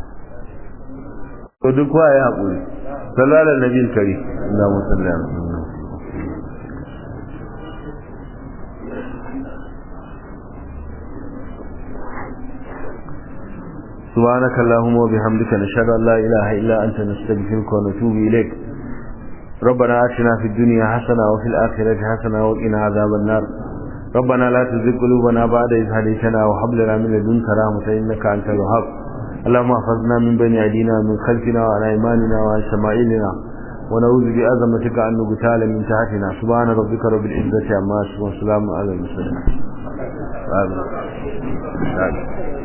to duk kowa ya haƙuri sallallahu alaihi nabiyil karim Allahumma salli ala سبحانك اللهم وبحمدك نشهد ان لا اله الا انت نستغفرك ونتوب اليك ربنا آتنا في الدنيا حسنة وفي الآخرة حسنة وقنا عذاب النار ربنا لا تزغ قلوبنا بعد إذ هديتنا وهب لنا من لدنك رحمة إنك أنت الوهاب اللهم احفظنا من بين أيدينا ومن خلفنا وعن أيماننا وعن شمائلنا ونعوذ بعظمتك أن نغتال من تحتنا سبحان ربك رب العزة عما يصفون وسلام على المرسلين آمين